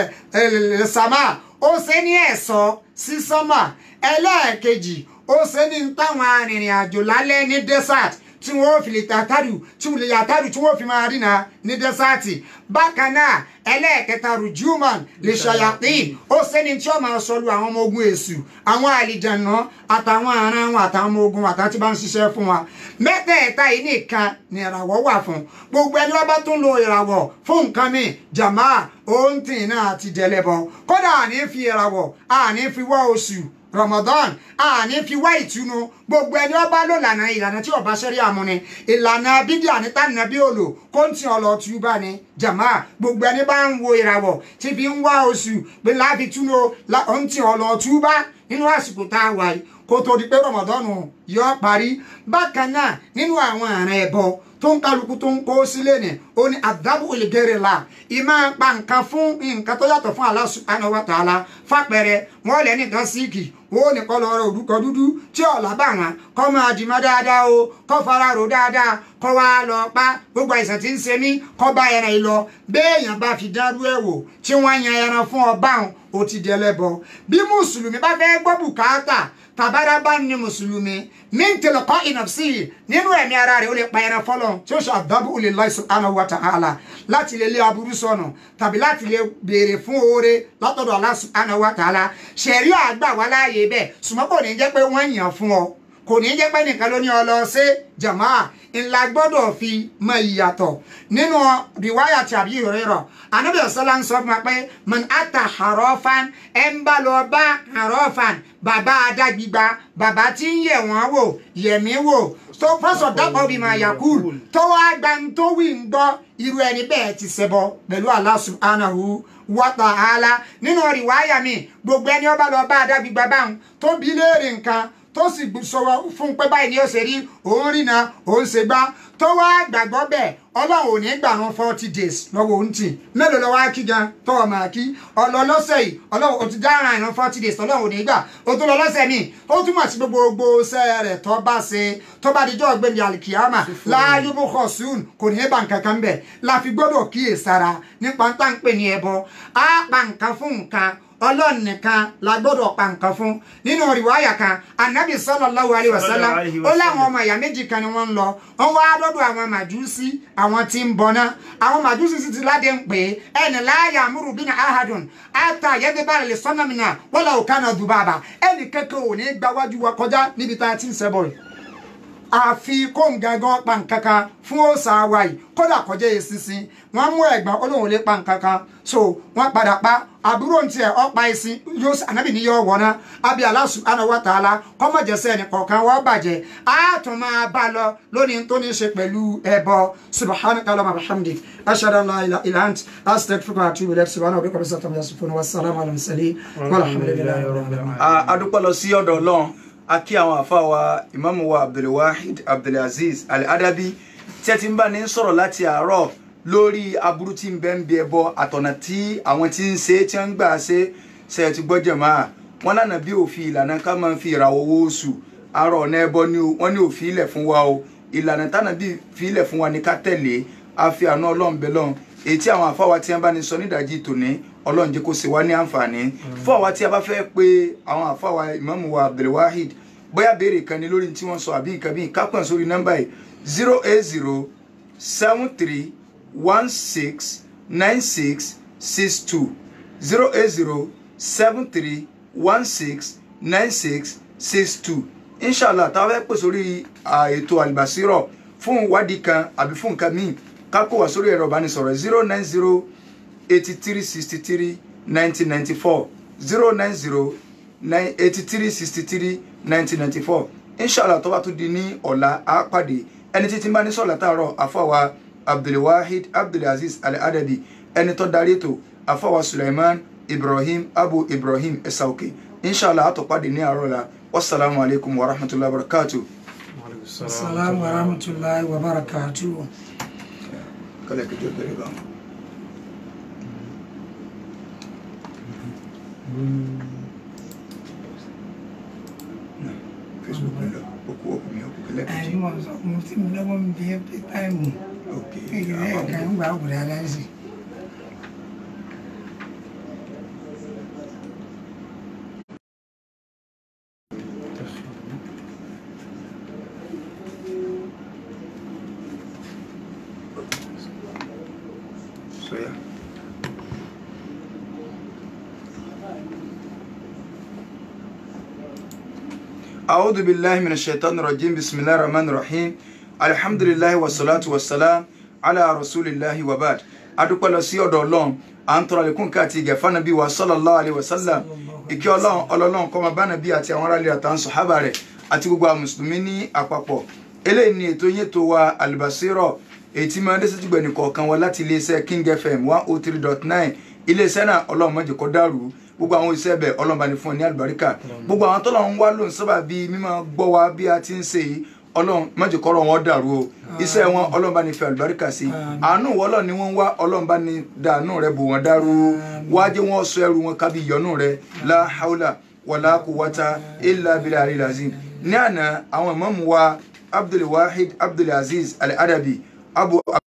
sama ó ṣe ní ẹ̀ṣọ́ sí sánmà ẹlẹ́ẹ̀kejì ó ṣe ní táwọn arìnrìn àjò lálẹ́ ní desert tí wọ́n fi lè tàtàrù tí wọ́n lè yàtàrù tí wọ́n fi máa rìnà ní dẹ́sáàtì bákan náà ẹlẹ́ẹ̀kẹta rùjúmọ̀n lè ṣàyàpín ó sẹ́ni tí ó máa sọlù àwọn ọmọ ogun èṣù àwọn àlìjànà àtàwọn aràn wọn àtàwọn ọmọ ogun àtàwọn tí bá ń ṣiṣẹ́ fún wa mẹ́tẹ̀ẹ̀ta yìí nìkan ni ìràwọ̀ wà fún gbogbo ẹni wọ́n bá tún lo ìràwọ̀ fún nǹkan mi jàmá òǹtì náà ti jẹlẹ́bọ kódà àní fi ìràwọ̀ àní fi wá oṣù Ramadan àní fi wá ìtùnú gbogbo ẹni ọba ló lànà ìlànà tí ọba ṣẹrí àmúni ìlànà bídíà ní tànà bí òlò kó ń tì ọlọ túbà ní jàmá gbogbo ẹni bá ń wo ìràwọ̀ tí fi ń wá oṣù pé láàfi túnú ó ń tì ọlọ túbà nínú àsìkò tá a wà yìí kó tó di pé Ramadan yọ parí bákan náà nínú àwọn àrùn ẹbọ tó ń kálukú tó ń kó sílé ni ó ní àdábò ìlẹgẹrẹ la ìmọ̀ pa nǹkan fún nǹkan tó yàtọ̀ fún Allah subhanahu wa ta'ala fàpẹrẹ wọn lẹ nìkan síìkì wọn ò ní kọ́ lọ́rọ̀ òdúkọ dúdú tí ọ̀la bá wọn kọ́ máa dìmọ́ dáadáa o kọ́ fara rò dáadáa kọ́ wá lọ pa gbogbo àìsàn tí ń ṣe mí kọ́ bá ẹran yìí lọ béèyàn bá fi dárú ẹ̀ wò tí wọ́n yan ẹran fún ọba òun ó ti di ẹlẹ́bọ bí mùsùlùmí bá fẹ́ gbọ́ bùkátà tàbára bá ní mùsùlùmí ní tìlọ̀kọ́ ìnàfsí nínú ẹ̀mí ara rẹ̀ ó lè pa ẹran fọlọ́ tí ó ṣe àdábò lè Allah subhanahu wa ta'ala láti lè lé aburú sọnù tàbí láti lè béèrè fún oore látọ̀dọ̀ Allah subhanahu wa ta'ala ṣẹ̀rí àgbà wá láàyè bẹ́ẹ̀ ṣùgbọ́n kò ní jẹ́ pé wọ́n yàn fún ọ kò ní jẹ́ pé nìkan ló ní ọ lọ sí jamaa ńlá gbọ́dọ̀ fi mọ ìyàtọ̀ nínú rìwáyà tí àbí ìrírọ̀ anábì ọ̀sọ́lá ń sọ fún wa pé man ata harofan ẹ̀ ń bá lọ bá harofan bàbá adágbígba bàbá tí ń yẹ̀ wọ́n wò yẹ̀mí wò tó fọ́sọ̀ dápọ̀ bí máa yakul tó wá gba ń tó wí ń gbọ́ irú ẹni bẹ́ẹ̀ ti ṣẹbọ pẹ̀lú Allah subhanahu wa ta'ala nínú rìwáyà mi gbogbo ẹni ó bá lọ bá adágbígba báwọn tó bí léèrè nǹkan tó sì sọ̀rọ̀ fún pé báyìí ni ó ṣe rí òun rìnà òun ṣe gbá tó wá gbàgbọ́ bẹ́ẹ̀ ọlọ́run ò ní gbà wọn forty days lọ́wọ́ òun tì mélòó lọ́wọ́ á kí gan tọ́wọ́ máa kí ọlọ́ lọ́sẹ̀ yìí ọlọ́run ò ti dára ìran forty days ọlọ́run ò ní gbà ó tó lọ lọ́sẹ̀ míì ó túmọ̀ sí gbogbo ṣẹ́ rẹ̀ tó bá ṣe tó bá dijọ́ ọ̀gbẹ́ni alikiyama láàyè bókọ̀ sùn kò ní bá nǹkan kan bẹ̀ la fi gbọ́dọ̀ kíyèsára nípa tá ń pè ní ẹbọ á pa nǹkan fún nǹkan ọlọ́run nìkan la gbọ́dọ̀ pa nǹkan fún nínú rìwáyà kan anabi sallallahu alaihi wasallam ó láwọn ọmọ ìyá méjì kan ni wọ́n ń lọ wọ́n wá lọ́dọ̀ àwọn màjúsí àwọn tí ń bọná àwọn màjúsí sì ti ládé ń pè é ẹnì láàyè àmúrù bínú ahadùn ata yẹ́dẹ́bà lè sọ́nà mìíràn wọ́n lọ òkànnà dùbàbà ẹnì kẹ́kẹ́ ò ní gbáwájú wa kọjá níbi tá a ti ń sẹ́bọ̀ rẹ̀ àfi kóńgangan pa nǹkankan fún òòsà wa yìí kódà kọjá eṣinṣin wọn mú ẹ̀gbọ́n olóhùn lè pa nǹkankan so wọn padà pa àbúrò ń tiẹ̀ ọ̀pá ẹṣin yóò ànábì ní yọ wọ̀nà àbí Allah subhanahu wa ta'ala kọ́mọ̀jẹsẹ̀ nìkọ̀ọ̀kan wọ́n bàjẹ́ á tún máa bá lọ lónìí tó ní ṣe pẹ̀lú ẹbọ subhanaka Allahumma bihamdik ashhadu an la ilaha illa ant astaghfiruka wa atubu ilayk subhana rabbika rabbil izzati amma yasifun wa salamun ala mursalin walhamdulillahi rabbil alamin. a dúpẹ́ lọ sí ọ̀dọ̀ ọlọ́run a kí àwọn àfa wa ìmáàmù wa abdulwahid abdulaziz al-adabi tí ẹ ti ń bá ní sọ̀rọ̀ láti àárọ̀ lórí aburú tí ń bẹ ń bí ẹbọ àtọ̀nà tí àwọn tí ń ṣe tí wọ́n ń gbà ṣe ṣe ti gbọ́ jẹ̀mọ́ à wọ́n lànà bí òfin ìlànà ká máa fi ìràwọ̀ owó oṣù arọ ọ̀nà ẹbọ ni o wọ́n ní ò fi ilẹ̀ fún wa o ìlànà tánàbí fi ilẹ̀ fún wa ní ká tẹ̀lé a fi àánú ọlọ́run bẹ lọ́run èyí tí àwọn àfáwà tí wọ́n bá ní sọ nídàájí tòní ọlọ́run jẹ́ kó ṣe wá ní àǹfààní fún àwa tí a bá fẹ́ pé àwọn àfáwà ìmáàmù wa abdulwahid bóyá béèrè kan ní lórí tí wọ́n sọ àbí nǹkan bíi kápẹ́ sórí nọ́mbà yìí zero eight zero seven three one six nine six six two zero eight zero seven three one six nine six six two inshallah tá a fẹ́ pè sórí ètò àlìbàsírọ̀ fún ìwádìí kan àbí fún nǹkan míì ká kó wá sórí ẹ̀rọ ìbánisọ̀rọ̀ zero nine zero eighty three sixty three nineteen ninety four zero nine zero nine eighty three sixty three nineteen ninety four inshallah tó bá tún di ní ọ̀la á pàdé ẹni títí bá ní sọ̀lá tààrọ̀ àfọwà abdulwahid abdulaziz al-adabi ẹni tó darí ètò àfọwà suleiman ibrahim abu ibrahim ẹsàókè inshallah á tó pàdé ní àárọ̀ la wasalaamu alaykum wa rahmatulahi wa barakatuh. Assalamu warahmatullahi wabarakatuh. kálẹ̀ kí tó bẹ̀rẹ̀ bá wọn. Facebook lọ okú ọkùnrin ọkùnrin kẹlẹ́ kejì. Àyè wọn sọ mo ti mi lọ́wọ́ mi bí ẹ pé táìmù. ok Kékeré ẹ̀ka ń gbà wò dáadáa sí. so yeah. أعوذ بالله من الشيطان الرجيم بسم الله الرحمن الرحيم الحمد لله والصلاة والسلام على رسول الله وبعد adúpẹ́ lọ sí ọ̀dọ̀ ọlọ́run à ń tọrọ àlékún káàtì ìgẹ̀fà nàbí wa sallallahu alaihi wasallam ìkẹ́ ọlọ́run ọlọ́run kó máa bá nàbí àti àwọn aráàlú àtàwọn sọ̀hábà rẹ̀ àti gbogbo àwọn mùsùlùmí ní àpapọ̀ eléyìí ni ètò yẹn tó wa Al-Basira èyí tí máa ń dẹ́sẹ̀ jùgbẹ́ nìkọ̀ọ̀kan wa láti iléeṣẹ́ King FM one oh three dot nine iléeṣẹ́ náà ọlọ́run má jẹ́ kó dàrú gbogbo àwọn iṣẹ́ bẹ̀ ọlọ́run bá ní fún ọ ní àlùbáríkà gbogbo àwọn tọ́lọ̀ ń wá lóun sábà bíi mímọ́ gbọ́ wa bí a ti ń ṣe yìí ọlọ́run má jẹ́ kọ́rọ̀ wọn dàrú o iṣẹ́ wọn ọlọ́run bá ní fi àlùbáríkà sí àánú wọlọ́ ni wọ́n ń wá ọlọ́run bá ní dàánú rẹ bò wọ́n dàrú wá jẹ́ wọ́n sọ ẹrù wọn kábí ìyọnú rẹ la haula wàlá quwwata illa billahi al-ali azim ní àná àwọn ìmáàmù wa abdulwahid abdulaziz al-adabi abu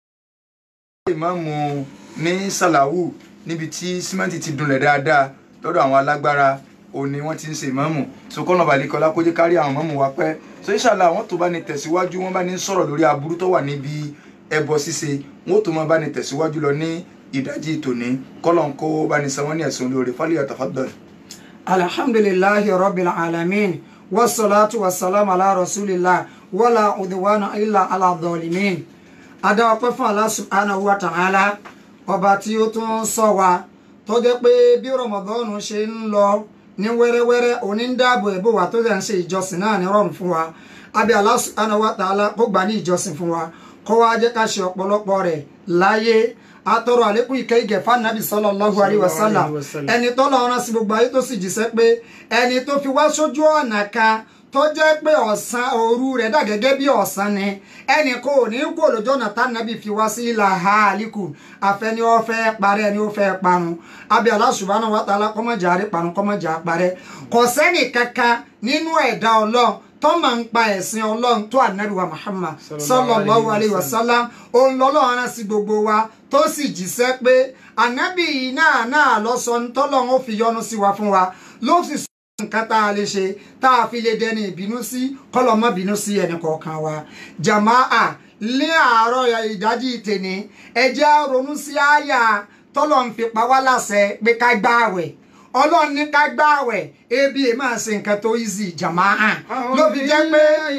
ìmáàmù ní sàlàwù níbi tí símẹ́ǹtì ti dunlẹ̀ dáadáa lọ́dọ̀ àwọn alágbára òní wọ́n ti ń ṣe ìmáàmù so kọ́nà balẹ̀kọ́lá kó jẹ́ kárí àwọn ìmáàmù wa pẹ́ so inshallah àwọn tó bá ní tẹ̀síwájú wọ́n bá ní sọ̀rọ̀ lórí aburú tó wà níbi ẹbọ ṣíṣe wọ́n tó máa bá ní tẹ̀síwájú lọ ní ìdájí tòní kọ́lọ̀ ń kó bá ní sanwó ní ẹ̀sùn lórí fálíyà tafaddal. Alhamdulillahi rabbil alamin. Wassalatu wassalamu ala rasulillah. Wala udwana illa ala dhalimin. Adá ọpẹ́ fún Allah subhanahu wa ta'ala. Ọba tí ó tún sọ wa tó jẹ́ pé bí Ramadan ṣe ń lọ ní wẹ́rẹ́wẹ́rẹ́ òní ń dáàbò ẹ̀bò wa tó dẹ̀ ń ṣe ìjọsìn náà ní rọrùn fún wa abẹ́ Allah subhanahu wa ta'ala kó gbà ní ìjọsìn fún wa kó wá jẹ́ ká ṣe ọ̀pọ̀lọpọ̀ rẹ̀ láyé atọrọ àlékún ìkẹ́ ìgẹ̀ fanabi sallallahu alaihi wasallam ẹni tó lọ rán sí gbogbo ayé tó sì jíṣẹ́ pé ẹni tó fi wá sójú ọ̀nà kan tó jẹ́ pé ọ̀sán òru rẹ̀ dà gẹ́gẹ́ bí ọ̀sán ni ẹnì kò ní kú olójó ọ̀nà tánàbí fi wá sí ilà hàlíkù àfẹni ó fẹ́ parẹ́ ẹni ó fẹ́ parun abẹ́ Allah subhanahu wa ta'ala kọ́mọ̀jà rí parun kọ́mọ̀jà parẹ́ kò sẹ́nì kankan nínú ẹ̀dá ọlọ́run tó máa ń pa ẹ̀sìn ọlọ́run tó ànábì wa Muhammad sallallahu alayhi wa sallam òun lọ́lọ́run rán sí gbogbo wa tó sì jíṣẹ́ pé ànábì yìí náà náà lọ sọ ní tọ́lọ́run ó fi yọ́nú sí wa fún wa ló sì sọ nǹkan tá a lè ṣe tá a fi lè dẹni ìbínú sí kọ́lọ̀ mọ́ bínú sí ẹnì kọ̀ọ̀kan wa jàmáà ní àárọ̀ ìdájí tèní ẹ jẹ́ á ronú sí àyà tọ́lọ̀ ń fi pa wá láṣẹ pé ká gbààwẹ̀ ọlọ́run ní ká gbààwẹ̀ ebi ẹ̀ máa ṣe nǹkan tó easy jàmáà ló fi jẹ́ pé.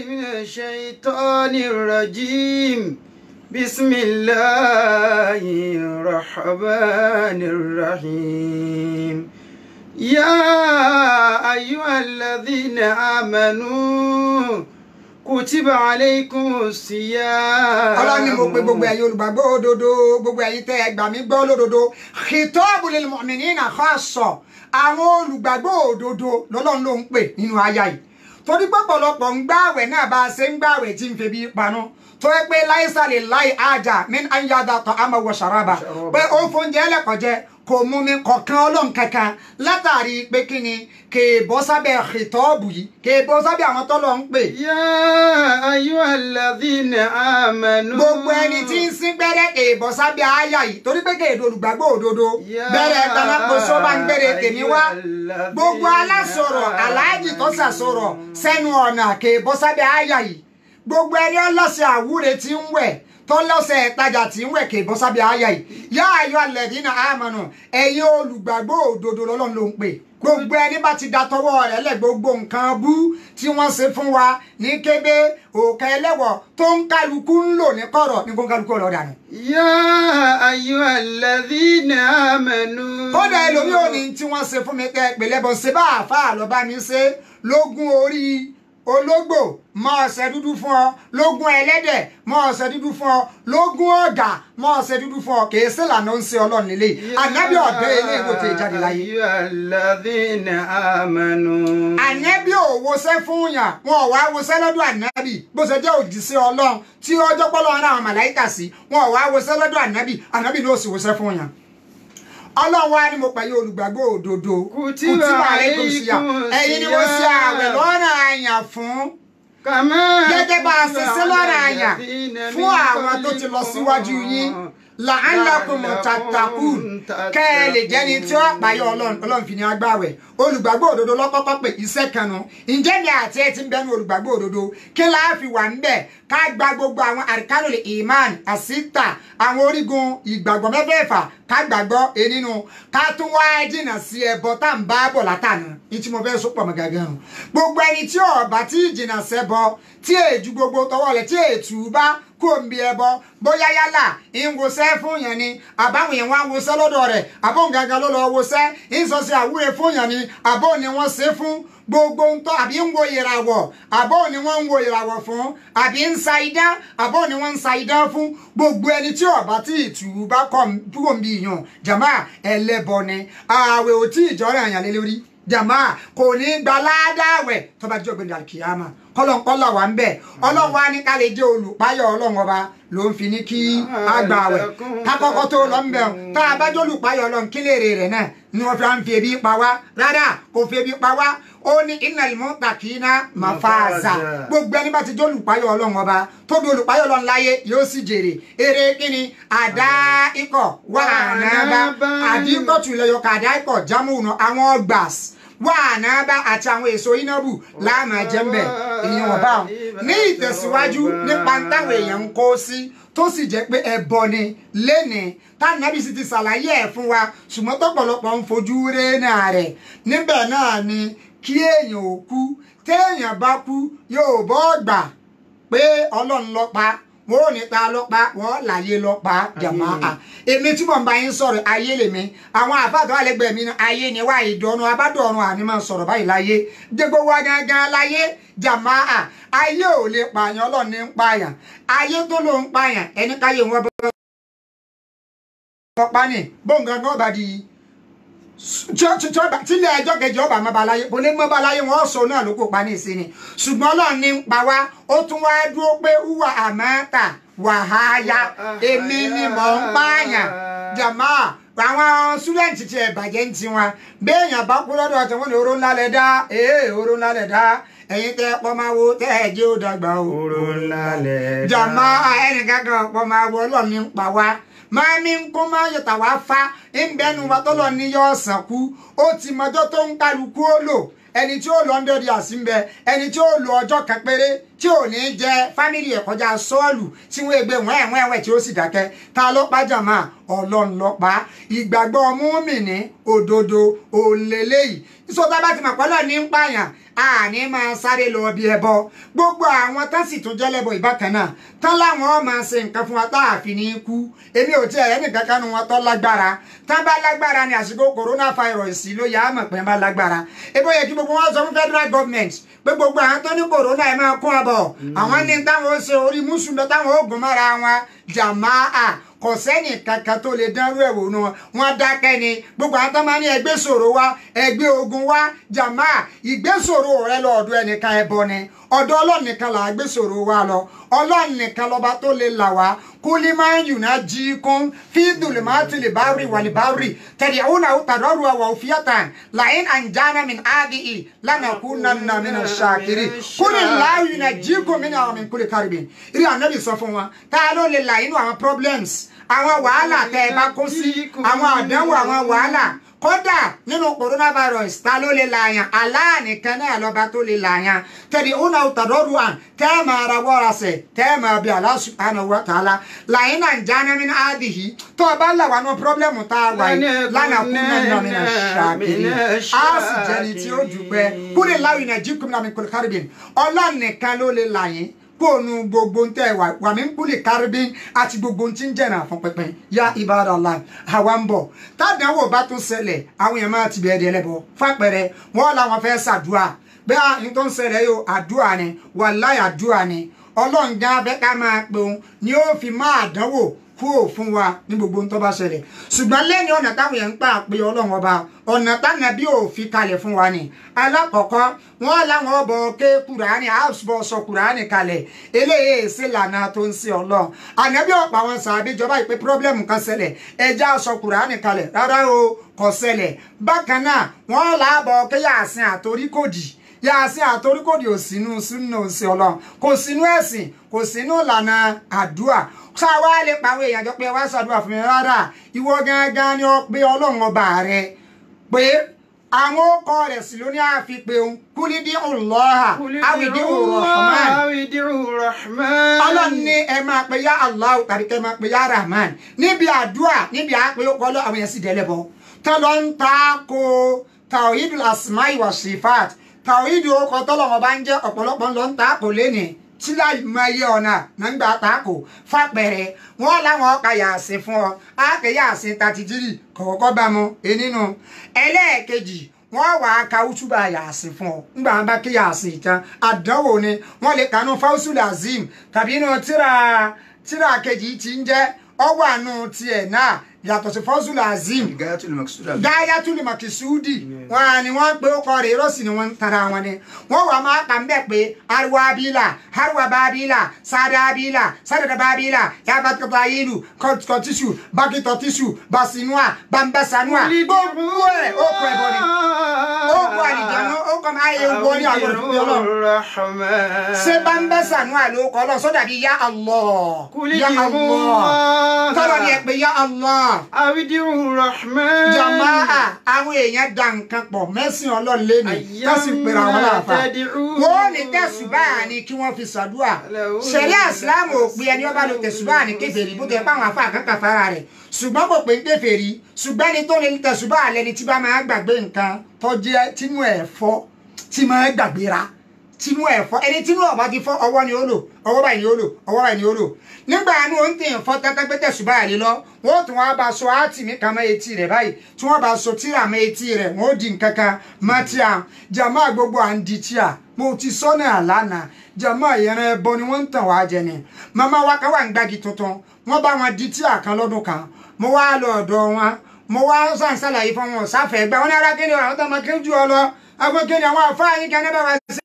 Shaytanir rajim. Bismillahir rahmanir rahim. يا أيها الذين آمنوا كتب عليكم الصيام ọlọ́run ni mo pe gbogbo ẹ̀yin olùgbàgbọ́ òdodo gbogbo ẹ̀yin tẹ́ ẹ gbà mí gbọ́ lódodo khitabu lil mu'minina khassa àwọn olùgbàgbọ́ òdodo lọ́lọ́run ló ń pè nínú aya yìí torí pọ̀pọ̀lọpọ̀ ń gbààwẹ̀ náà bá a ṣe ń gbààwẹ̀ tí ń fi bí panu tó yẹ pé láìsà lè láì ájà min an yada ta'ama wa sharaba pé ó fóúnjẹ ẹlẹ́kọ̀jẹ́ kò mú mi kọ̀ọ̀kan ọlọ́run kankan látàrí pé kí ni kè bọ́ sábẹ́ xìtọ́ọ̀bù yìí kè bọ́ sábẹ́ àwọn tọ́lọ̀ ń pè. يا أيها الذين آمنوا gbogbo ẹni tí ń sín gbẹ́rẹ́ kè bọ́ sábẹ́ àyà yìí torí pé kè dolùgbàgbọ́ òdodo Ya bẹ̀rẹ̀ tanakoso bá ń gbére tèmi wá ayyuhalladhina gbogbo alásọ̀rọ̀ aláàjì tó sàsọ̀rọ̀ sẹ́nu ọ̀nà kè bọ́ sábẹ́ àyà yìí gbogbo ẹni ọlọ́sẹ̀ àwúre tí ń wẹ̀ tọ́lọ́sẹ̀ ìtajà tí ń wẹ̀ kè bọ́ sábẹ́ àyà yìí yá ayọ̀ alladhina amanu ẹ̀yin olùgbàgbọ́ òdodo lọ́lọ́run ló ń pè gbogbo ẹni bá ti da tọwọ́ rẹ̀ lẹ̀ gbogbo nǹkan bú tí wọ́n ṣe fún wa ní kébé òkè ẹlẹ́wọ̀ tó ń kálukú ń lò ní kọ̀rọ̀ ní kó ń kálukú ọ̀rọ̀ dànù. يا أيها الذين آمنوا kódà ẹlòmí ò ní tí wọ́n ṣe fún mi tẹ́ pèlẹ́ bọ́ ṣe bá àáfàá lọ bá mi ṣe lógún orí ológbò mọ ọ̀sẹ̀ dúdú fún ọ lógún ẹlẹ́dẹ̀ mọ ọ̀sẹ̀ dúdú fún ọ lógún ọ̀gà mọ ọ̀sẹ̀ dúdú fún ọ kìí sí ìlànà ń ṣe ọlọ́run nílé ànábì ọ̀dọ́ ilé ìwò tẹ̀ jáde láyé. يا أيها الذين آمنوا ànábì ò wọṣẹ́ fún yàn wọn ò wá wọṣẹ́ lọ́dọ̀ ànábì bó ṣe jẹ́ òjíṣẹ́ ọlọ́run tí ọjọ́ pọ́lọ́ ara àwọn màláìkà sí wọn ò wá wọṣẹ́ lọ́dọ̀ ànábì ànábì ló sì wọṣẹ́ fún yàn. ọlọ́run wá ní mo pẹ̀lú olùgbàgbọ́ òdodo Kutiba alaykum siyam. alaykum ẹ̀yin ni wọ́n ṣe siyam. àwẹ̀ lọ́nà àyàn fún كما gẹ́gẹ́ bá a ṣe ṣe lọ́nà على àyàn الذين fún من àwọn tó ti lọ síwájú yín la'allakum La'allakum tattaqun kẹ́ ẹ lè jẹ́ni tí ó payọ́ ọlọ́run ọlọ́run fi ní agbáwẹ̀ olùgbàgbọ́ òdodo lọ́kọ́kọ́ pé iṣẹ́ kan nu ǹjẹ́ ni àti ẹ ti ń bẹnu olùgbàgbọ́ òdodo kí láà fi wà ń bẹ̀ ká gba gbogbo àwọn àríkánulè iman àsìta àwọn orígun ìgbàgbọ́ mẹ́fẹ̀ẹ̀fà ká gbàgbọ́ enínú ká tún wá jìnnà sí ẹbọ tá à ń bá bọ̀ látànà ní tí mo fẹ́ sọ pọ̀ mọ́ gàgán nu gbogbo ẹni tí ọ̀bà tí jìnnà sẹ́bọ tí èjú gbogbo tọwọ́ rẹ̀ tí ètù bá kó ń bi ẹbọ bóyá yálà ń wosẹ́ fún yẹn ni àbáwọn yẹn wá ń wosẹ́ lọ́dọ̀ rẹ̀ àbó ń gangan ló lọ wosẹ́ ń sọ sí àwúre fún yẹn ni àbó ni wọ́n ṣe fún gbogbo ń tọ́ àbí ń wo ìràwọ̀ àbó ni wọ́n ń wo ìràwọ̀ fún àbí ń sa idán àbó ni wọ́n ń sa idán fún gbogbo ẹni tí ọba tí ìtù bá kọ̀ kúrò ń bi ìyàn jàmá ẹlẹ́bọ ni ààwẹ̀ ò tí ìjọ́rẹ̀ àyàn lé lórí jàmá kò ní gba ládàáwẹ̀ tó bá jẹ́ ògbéni àkìyàmà kọlọ̀nkọlọ̀ wà ń bẹ̀ ọlọ́run wa ní ká lè jẹ́ olùpáyọ̀ ọlọ́run ọba ló ń fi ní kí á gbà wẹ̀ kákọ́kọ́ tó lọ ń bẹ̀ ọ́ tá a bá jẹ́ olùpáyọ̀ ọlọ́run kí lèrè rẹ̀ náà ni wọ́n fi à ń fi ebi pa wá rárá kò fi ebi pa wá ó ní innal muttaqina mafaza gbogbo ẹni bá ti jẹ́ olùpáyọ̀ ọlọ́run ọba tó di olùpáyọ̀ ọlọ́run láyé yóò sì jèrè eré kíni àdá ikọ̀ wà náà àdínkọ̀tù ilẹ̀yọkọ̀ àdá ikọ̀ jámùnà àwọn gbàs wà náà bá àti àwọn èso inábù láàmú ẹjẹmbẹ èèyàn ọba ọ ní ìtẹ̀síwájú nípa táwọn èèyàn ń kó sí tó sì jẹ́ pé ẹbọ ni lénìí tánàbí sì ti ṣàlàyé ẹ̀ fún wa ṣùgbọ́n tọ́pọ̀lọpọ̀ ń fojú rénà rẹ̀ níbẹ̀ náà ni kí èèyàn ò kú téèyàn bá kú yóò bọ́ gbà pé ọlọ́run ló pa wọn ò ní ta lọ́pa wọn láyé lọ́pa jàmá à èmi tí mò ń bá yín sọ̀rọ̀ ayé lèmi àwọn àfáàtọ̀ àlẹ́gbẹ̀ẹ́ mi náà ayé ni wá ìdọ́nu abádọ́run àní máa sọ̀rọ̀ báyìí láyé dégbò wa gangan láyé jàmá à ayé ò lè pààyàn ọlọ́run ní ń pààyàn ayé tó ló ń pààyàn ẹni káyé wọn bọ́ ọ̀pá ni bóńgangan ọba di tílé ẹjọ́ kejì ọba mọ́baláyé kò lè mọ́baláyé wọn sọ náà ló kó pa ní ìsinmi ṣùgbọ́n ọlọ́run ní ń pa wá ó tún wá dúró pé wúwà àmọ́ta wàháyà èmi ni mò ń pààyàn jàmá àwọn súrẹ́ǹtì tí ẹ̀ bàjẹ́ ń tiwọn béèyàn bá kú lọ́dọ̀ tí wọ́n ní oró ńlá lẹ̀ dá ee oró ńlá lẹ̀ dá ẹ̀yin tẹ́ pọ́ máa wo tẹ́ ẹ̀ jẹ́ ó dàgbà o. oró ńlá lẹ̀ dá. jàmá ẹnìkan kan pọ́ máa wo ọlọ́run ní ń pa wá máa mi ń kó máa yọ̀tà wá fa ń bẹnu wa tọ́lọ̀ ní yọ ọ̀sán kú ó ti mọjọ́ tó ń kálukú ó lò ẹni tí ó lọ hundred years ń bẹ ẹni tí ó lò ọjọ́ kan péré tí ò ní jẹ fámìlì ẹ̀ kọjá sọ́ọ̀lù tí wọ́n gbé wọ́n ẹ̀wọ̀n ẹ̀wẹ̀ tí ó sì dákẹ́ ta ló pa jàmá ọlọ́run ló pa ìgbàgbọ́ múmìnì òdodo òǹlẹ́lẹ́yìí ìṣòtá bá ti mọ̀ pẹ́lú ní ń pààyàn àní máa sáré lọ bí ẹbọ gbogbo àwọn tán sì tún jẹ́lẹ́bọ ìbákan náà tán láwọn máa ṣe nǹkan fún wa tá a fi ní kú èmi ò tí ẹ̀rẹ́ nìkan kan nu wọn tó lágbára tán bá lágbára ní àsìkò coronavirus ló yà á mọ̀ pé bá lágbára ebo yẹ kí gbogbo wọn sọ fún federal government pé gbogbo àwọn tó ní corona ẹ̀ máa kún ọbọ̀ àwọn ní táwọn ó ṣe orí mùsùlùmí táwọn ó gùn mọ́ra wọn jàmáà kò sẹ́ni kankan tó lè dánrú ẹ̀wò nu wọn dákẹ́ ni gbogbo àwọn tó máa ní ẹgbẹ́ ṣòro wa ẹgbẹ́ ogun wa jàmá ìgbésòro rẹ lọ ọ̀dọ̀ ẹnìkan ẹbọ ni ọ̀dọ̀ ọlọ́run nìkan là á gbé ṣòro wa lọ ọlọ́run nìkan lọ́ba tó lè là wá kulima yunajikum fi dhulumati libari walibari tad'unahu tadarrua wa khufyatan la in anjana min hadihi lanakunanna min ash-shakirin kulillahu yunajikum minha wa min kulli karbin iri anabi sọ fún wa ta ló lè là inú àwọn problems àwọn wàhálà tẹ ẹ bá kó sí àwọn àdánwò àwọn wàhálà kódà nínú coronavirus ta ló lè làyàn Allah nìkan náà lọ́ba tó lè làyàn tẹ̀lé ọ̀nà òtàdọ́rù àn tẹ́ ẹ máa ra wọ́ra sẹ̀ tẹ́ ẹ máa bí Allah subhanahu wa ta'ala làyìn náà ń jáná mi náà dì yìí tó o bá là wà ní pírọ́blẹ́mù tá a wà yìí lánàá kú náà nà mí náà ṣàkiri a sì jẹni tí ó jù pẹ́ kúrè láwìn náà jí kúmi náà mi kúrò kárìbìn ọlọ́run nìkan ló lè làyìn kóònù gbogbo ń tẹ wà wà mí ń kúlè kárìbín àti gbogbo ń ti ń jẹ̀nà fún pínpín ya ibadallah àwa ń bọ̀ tádàáwò bá tún ṣẹlẹ̀ àwọn èèyàn máa ti bẹ̀ẹ́ di ẹlẹ́bọ fàpẹrẹ wọn làwọn fẹ́ ṣàdúrà bẹ́ẹ̀ à ń tó ń ṣẹlẹ̀ yóò àdúrà ni wàláì àdúrà ni ọlọ́ǹgá abẹ́ ká máa pe òun ni ó fi máa dánwò kúrò fún wa ní gbogbo ń tó bá ṣẹlẹ̀ ṣùgbọ́n lẹ́ni ọ̀nà táwọn èèyàn ń pa pé ọlọ́run ọba ọ̀nà táwọn bí ò fi kalẹ̀ fún wa ni alákọ̀ọ́kọ́ wọ́n láwọn ọbọ̀ ké kùránì àbọ̀ sọ kùránì kalẹ̀ eléyìí sí lànà tó ń ṣe ọlọ́run ànábì ọ̀pọ̀ àwọn sàbí ìjọba ìpè pírọ́blẹ́mù kan ṣẹlẹ̀ ẹja sọ kùránì kalẹ̀ rárá o kò ṣẹlẹ̀ bákan náà wọ́n làbọ̀ ké yàsìn àtoríkòdì yàsìn àtoríkòdì ò sínú sínú sí ọlọ́run kò sínú ẹ̀sìn kò sínú ìlànà àdúrà sáwá lè pa àwọn èèyàn jọ pé wá ṣàdúrà fún mi rárá ìwọ gangan ni ó pé ọlọ́run ọba rẹ pé àwọn ọkọ rẹ̀ sì ló ní àfipé òun kúlídí ọlọ́ha àwìdí rahman ọlọ́run ní ẹ máa pe yá allah tàbí kẹ́ máa pe yá rahman níbi àdúrà níbi àpè ọkọ lọ àwọn yẹn sì dẹ́lẹ̀ bọ́ tán lọ ń ta ko tawhidul asma'i wa sifat tawhidul ọkọ tọ́lọ́mọ bá ń jẹ́ ọ̀pọ̀lọpọ̀ lọ ń ta ko lénìí tí láì mọ iye ọ̀nà nígbà tako fàpẹ̀rẹ̀ wọ́n láwọn ọkà yàsìn fún ọ ákè yàsìn tàtìjírì kọ̀ọ̀kọ́ bá mu enínú ẹlẹ́ẹ̀kejì wọ́n wà á ka útúbà yàsìn fún ọ nígbà wọn bá ké yàsìn tán àdánwò ni wọ́n lè kànú fáwùsùlù azim tàbí inú tíra tíra kejì tí ń jẹ́ ọwọ́ àánú tiẹ̀ náà yàtọ̀ sí fọ́sùlù azim Gayatul Maqsuda. gáyàtúlì màkìsúdì wọn ni wọn pe ó kọ rè rọsì ni wọn ń tara wọn ni wọn wà máa kà ń bẹ pé ariwa abila hariwa babila sada abila sadada babila yabatkata ilu kọtisu bakitọtisu basinua bambasanua gbogbo ẹ ó kọ ẹbọ ni ó kọ àlìjáná ó kọ máa yẹ wọ ní àgbọdọ fún mi Ọlọ́run ṣé bambasanua ló kọ lọ sọdà bíi ya Allah ya Allah tọrọ ni ẹ pé ya Allah Awidiru Rahman. jamaa àwọn èèyàn da nǹkan pọ̀ mẹ́sìn ọlọ́run lẹ́nu kásì pèrè àwọn aláàfà wọ́n ní tẹ̀sùbá ni kí wọ́n fi ṣàdúrà ṣẹ̀ríà ìsìláàmù ò pe ẹni ọba lo tẹ̀sùbá ní kèfèrí bó tẹ̀ páwọn afá àkàkà fara rẹ̀ ṣùgbọ́n kò pé ń kèfèrí ṣùgbọ́n ẹni tó lè tẹ̀sùbá lẹni tí bá máa gbàgbé nǹkan tó jẹ́ tínú ẹ̀ fọ́ tí máa gbàgbéra tinú ẹ̀ fọ́ ẹni tinú ọba ti fọ́ ọwọ́ ni ó lò ọwọ́ báyìí ni ó lò ọwọ́ báyìí ni ó lò nígbà àánú ó ń tèèyàn fọ́ tẹ́tẹ́gbẹ́tẹ́ ṣùgbọ́n àlè lọ wọ́n tún wá bá so áàtì mi kan mọ́ etí rẹ̀ báyìí tí wọ́n bá so tíra mọ́ etí rẹ̀ wọ́n ó di nǹkan kan mọ́ tíà jàmá gbogbo à ń di tíà mo ti sọ́nà àlànà jàmá ìyẹn ẹbọ ni wọ́n ń tàn wá jẹ ni màmá wa kan wà ń gbági tuntun wọ́n bá wọn di tíà kan lọ́dún kan mo wá lọ ọ̀dọ̀ wọn mo wá sàn sàlàyé fún wọn sáfẹ́ gbà wọn ní arákẹ́ni àwọn tó máa kéjú ọ lọ agbẹ́kẹ́ni àwọn àfáà kan ní bá wa ṣe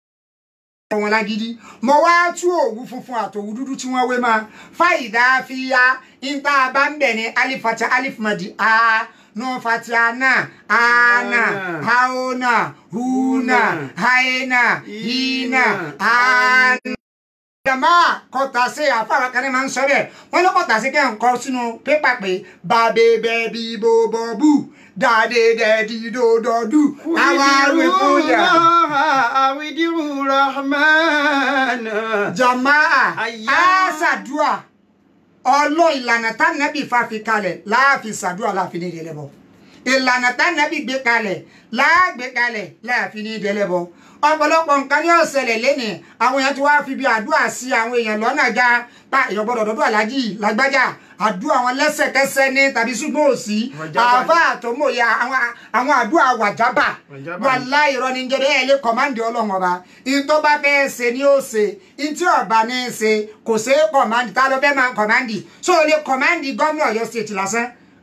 wọn lágídí mo wá tú òwú funfun àtòwú dúdú tí wọ́n wé máa fáìdá fíyá níta bá ń bẹ̀ ní alifata alifmadi a nù fatiana ana haona huna haena hina ana jama kọta sí àfàwọn kan ní máa ń sọ bẹ́ẹ̀ wọn ló kọta sí kẹ́ ń kọ sínú pépà pé bàbẹ̀bẹ̀ bí bòbòbù dáadé dẹ́ẹ̀dì dòdòdù àwa rú ìkúyà. Awidiru Rahman. jamaa Àyà. a ṣàdúà ọlọ́ ìlànà tánàbì fàfi kalẹ̀ láàfin ṣàdúà láàfin ní ìdẹ́lẹ́bọ ìlànà tánàbì gbé kalẹ̀ láàgbé kalẹ̀ láàfin ní ìdẹ́lẹ́bọ ọ̀pọ̀lọpọ̀ nǹkan ní ọ̀sẹ̀lẹ̀ lẹ́nìí àwọn èèyàn ti wá fi bí àdúrà sí àwọn èèyàn lọ́nà já pa èèyàn gbọ́dọ̀ dọ́dọ̀ aláàjì lágbájá àdúrà wọn lẹ́sẹ̀kẹsẹ̀ ní tàbí ṣùgbọ́n òsì Wàjábà. àbá àtọmọye àwọn àwọn àdúrà wàjábà Wàjábà. wà láì rọ ní jẹrẹ ẹ lè kọmáǹdì ọlọ́run ọba in tó bá fẹ́ ṣe ni ó ṣe in tí ọba ní í ṣe kò ṣe é kọmáǹdì tá ló fẹ́ máa kọmáǹdì so o lè kọmáǹdì gómìnà Ọ̀yọ́ state lásán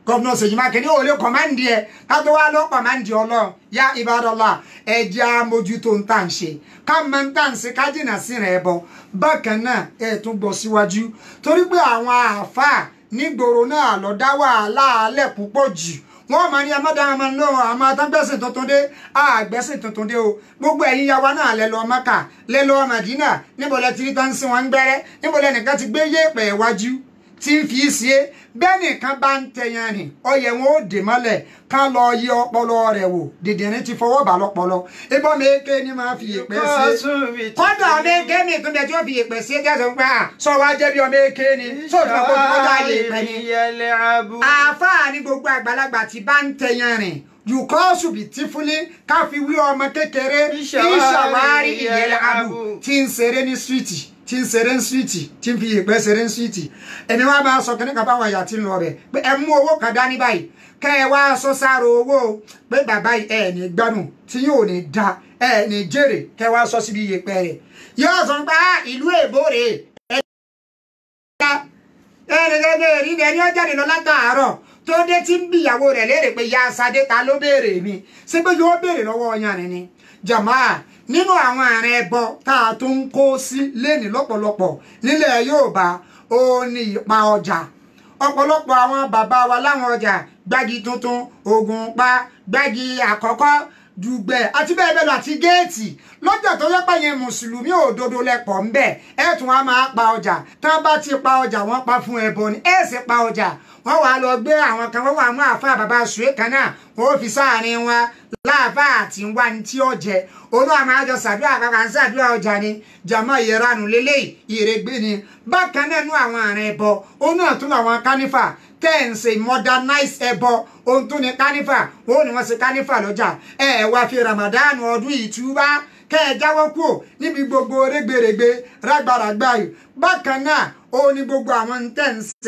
gọ́vnà Ṣèyí Mákindé ò lè kọ̀máǹdì ẹ̀ ká tó wá lọ kọ̀máǹdì ọlọ́run yá ibadọ́lá ẹ jẹ́ àmójútó ń tà ń ṣe ká mọ ń tà ń ṣe ká jìnnà sí rẹ̀ bọ̀ bákan náà ẹ tún gbọ́ síwájú torí pé àwọn àáfàá nígboro náà lọ dá wàhálà alẹ́ púpọ̀ jù wọ́n máa ní amádáhàmá náà àmọ́ atágbẹ́sìn tuntun dé àgbẹ́sìn tuntun dé o gbogbo ẹ̀yin yawa náà lẹ lọ Mẹ́kà lẹ lọ Mádínà níbo lẹ ti rí tán sí wọn ń gbẹ́rẹ́ níbo lẹ nìkan ti gbé yéèpẹ̀ iwájú tí ń fi sí é bẹ́ẹ̀ nìkan bá ń tẹyan rìn ọyẹ wọn ó dè mọ́lẹ̀ ká lọ yí ọpọlọ rẹ̀ wò dìdìrín ti fọwọ́ bà lọ́pọlọ ibọ́ méèké ni máa fi yèpẹ̀ sí é kọ́dà ọmọ èké mi tún bẹ tí ó fi yèpẹ̀ sí é jẹ́sọ̀ pé à sọ wá jẹ́ bí ọmọ èké ni sóòtú ọkọ̀ tó kọjá yèpẹ̀ ni àáfàá ní gbogbo àgbàlagbà tí bá ń tẹyan rìn yùkọ́sù bí tífúlé ká fi wí ọmọ kékeré ìṣàwárí ìyẹlẹ abu tí ń ṣeré ní síìtì tí ń ṣeré ní síìtì tí ń fi ìpẹ́ ṣeré ní síìtì ẹni wá máa sọ kí ní kan báwọn ẹ̀yà tí ń lọ rẹ̀ pé ẹ mú owó kan dání báyìí kẹ́ ẹ wá sọ sára owó pé bàbá ẹ ní gbádùn tí yóò ní da ẹ ní jèrè kẹ́ ẹ wá sọ síbi ìyẹpẹ rẹ̀ yóò sọ pé ìlú èbó rèé ẹni gẹ́gẹ́ rí ni ẹni ó jáde lọ látàárọ̀ tó dé tí ń bí ìyàwó rẹ̀ léèrè pé ya sadé ta ló béèrè mi ṣé pé yóò béèrè lọ́wọ́ ọyàn rẹ̀ ni jamaa nínú àwọn àrùn ẹbọ tá a tún ń kó sí lẹ́nìí lọ́pọ̀lọpọ̀ nílẹ̀ Yorùbá ó ní ìpa ọjà ọ̀pọ̀lọpọ̀ àwọn bàbá wa láwọn ọjà gbági tuntun ogun pa gbági àkọ́kọ́ dùgbẹ̀ àti bẹ́ẹ̀ bẹ́ẹ̀ lọ àti géètì lọ́jà tó yẹ pẹ̀yìn mùsùlùmí òdodo lẹ́pọ̀ ń bẹ̀ ẹ̀ tún wá máa pa ọjà tá a bá ti pa ọjà wọ́n pa fún ẹbọ ni ẹ̀ sì pa ọjà wọ́n wàá lọ gbé àwọn kan wọ́n wà mú àfa bàbá sùwé kan náà wọ́n fi sáàrin wọn láàfà àti wá ní tí ó jẹ olú àmọ́ àjọ sàdúrà kankan ń sàdúrà ọjà ni jàmọ́ ìranù lélẹ́yìí ìrègbè ni bákan náà nú àwọn àrùn ẹbọ ó náà tún àwọn kánífà tẹ́ǹsì modernize ẹbọ ohun tún ní kánífà ó ní wọ́n ṣe kánífà lọ́jà ẹ wá fi Ramadan ọdún ìtúbá kẹ́ ẹ jáwọ́ kúrò níbi gbogbo rẹ́gbẹ̀rẹ́gbẹ̀ rágbàràgbà yìí bákan náà ó ní gbogbo àwọn tẹ́ǹsì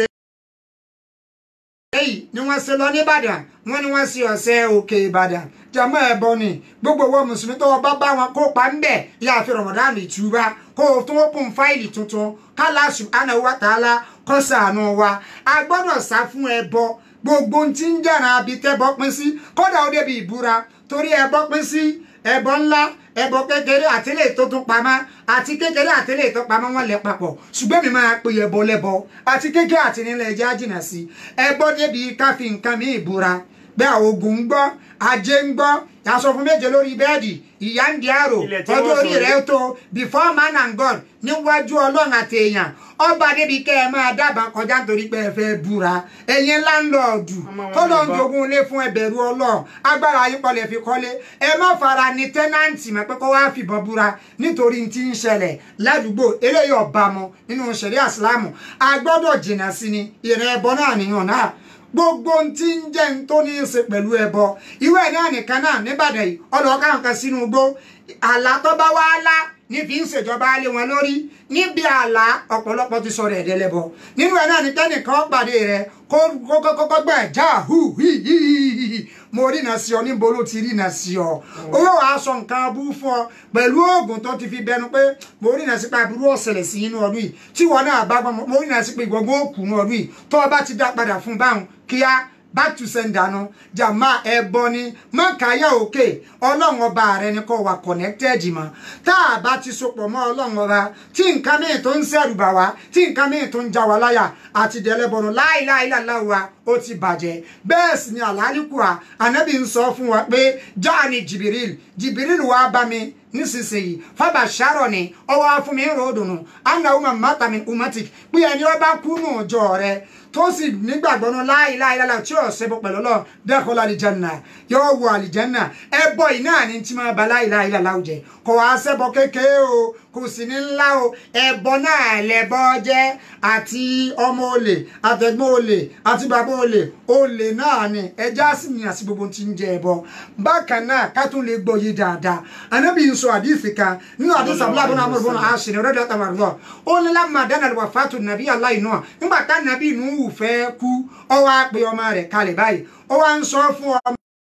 èyí ni wọ́n ṣe lọ nìbàdàn wọ́n ní wọ́n ṣe ọ̀sẹ̀ òkè ìbàdàn jàmọ́ ẹ̀bọ ni gbogbo owó mùsùlùmí tó bá bá wọn kópa ń bẹ̀ yá fi Ramadan ìtúbá kó o tún open fáìlì tuntun kálá subhanahu wa ta'ala kó ṣàánú wa a gbọ́dọ̀ sá fún ẹbọ gbogbo tí ń jàrà abitẹ́bọ pín sí kódà ó débi ìbúra torí ẹbọ pín sí ẹbọ ńlá ẹbọ kékeré àtẹlẹ tó tún pamọ́ àti kékeré àtẹlẹ tó pamọ́ wọn lẹ papọ̀ ṣùgbọ́n mi máa pe ẹbọ lẹbọ àti kékeré àti nílẹ̀ ẹjẹ́ àjìnà sí ẹbọ débi káfí nǹkan mi ìbúra bẹ́ẹ̀ ogun ń gbọ́ ajé ń gbọ́ yàtọ̀ fún méje lórí bẹ́ẹ̀dì ìyá ń di àrò ọjọ́ orí rẹ̀ tó before man and God níwájú ọlọ́run àti èèyàn ọba débi kẹ́ ẹ máa dábàá kọjá nítorí pé ẹ fẹ́ búra ẹ̀yin láńlọ́ọ̀dù tó lọ ń jogún ilé fún ẹbẹ̀rù ọlọ́run agbára yín kọlẹ̀ fi kọ́lé ẹ má fara ní tẹ́nàǹtì mọ́ pé kó wá fìbọn búra nítorí tí ń ṣẹlẹ̀ ládùúgbò eléyìí ọba mọ nínú ṣẹ̀ríà ìsìlámù a gbọ́dọ̀ jìnnà sí ni ìrìn ẹbọ náà nìyàn náà gbogbo ohun tí ń jẹ́ ń tó ní í ṣe pẹ̀lú ẹbọ ìwé ẹ̀ náà nìkan náà níbàdàn yìí ọlọ́ọ̀ká nǹkan sínú igbó àlá tó bá wá lá ní fi ń ṣèjọba lé wọn lórí níbi àlá ọ̀pọ̀lọpọ̀ ti sọ̀rọ̀ ẹ̀dẹ́ lẹ́bọ nínú ẹ̀ náà ní kẹ́nìkan pàdé rẹ kó kọ́kọ́ gbà já hù hì hì hì mo rí iná sí ọ níbo ló ti rí iná sí ọ owó wàá sọ nǹkan abú fún ọ pẹ̀lú oògùn tó ti fi bẹnu pé mo rí iná sí pé aburú ọ̀sẹ̀lẹ̀ sí inú ọdún yìí tí wọn náà bá gbọ́n mo rí iná sí pé ìgbọ̀ngbọ̀n òkú inú ọdún yìí tó o bá ti dá padà fún báwọn kíá back to sender nu jàmá ẹbọ ni mọkàyà òkè ọlọ́run ọba rẹ ni kò wà connected mọ́ tá a bá ti sopọ̀ mọ́ ọlọ́run ọba tí nǹkan mìíràn tó ń ṣẹ̀rù bà wá tí nǹkan mìíràn tó ń já wa láyà àti dẹlẹ́bọ̀nù láìláìláìláì wa ó ti bàjẹ́ bẹ́ẹ̀ sì ni àlálìkùà ànábì ń sọ fún wa pé jáàní jìbìrìl jìbìrìl wàá bá mi nísinsìnyí fábà ṣàrọ̀ ni ọwọ́ fún mi ń rò dùnú anna umar matamin umatic pé ẹni ọba kú nù ọjọ́ rẹ tó sì nígbàgbọ́ nù láìláìláìlá tí ò ṣẹbọ pẹ̀lú lọ dẹ́kọ̀ọ́ àlìjánà yóò wọ àlìjánà ẹbọ iná ni tí máa ba láìláìláìlá jẹ kò wá ṣẹbọ kékeré o kò sì ní ńlá o ẹbọ náà lẹbọ jẹ àti ọmọ olè àtẹ̀gbọ́n olè àti bàbá olè olè náà ni ẹja sì ní àti gbogbo tí ń jẹ ẹbọ bákan náà ká tún lè gbọ́ yé dáadáa anábì ń sọ àdìsí kan nínú àdìsí abúlé abúlé amúlò bọ́nà àṣìní rẹ́díò àtàwọn àrùn ó ní lámà dáná lè wà fàtò nàbí aláì náà nígbà tá nàbí inú wù fẹ́ kú ọ wá pe ọmọ rẹ̀ kalẹ̀ báyìí ó wá ń sọ fún ọmọ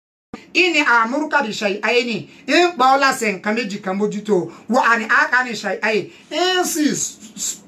ini amuruka bi shay ayeni in pa ola se nǹkan méjì kan mójútó wa ani aka ni shay aye in si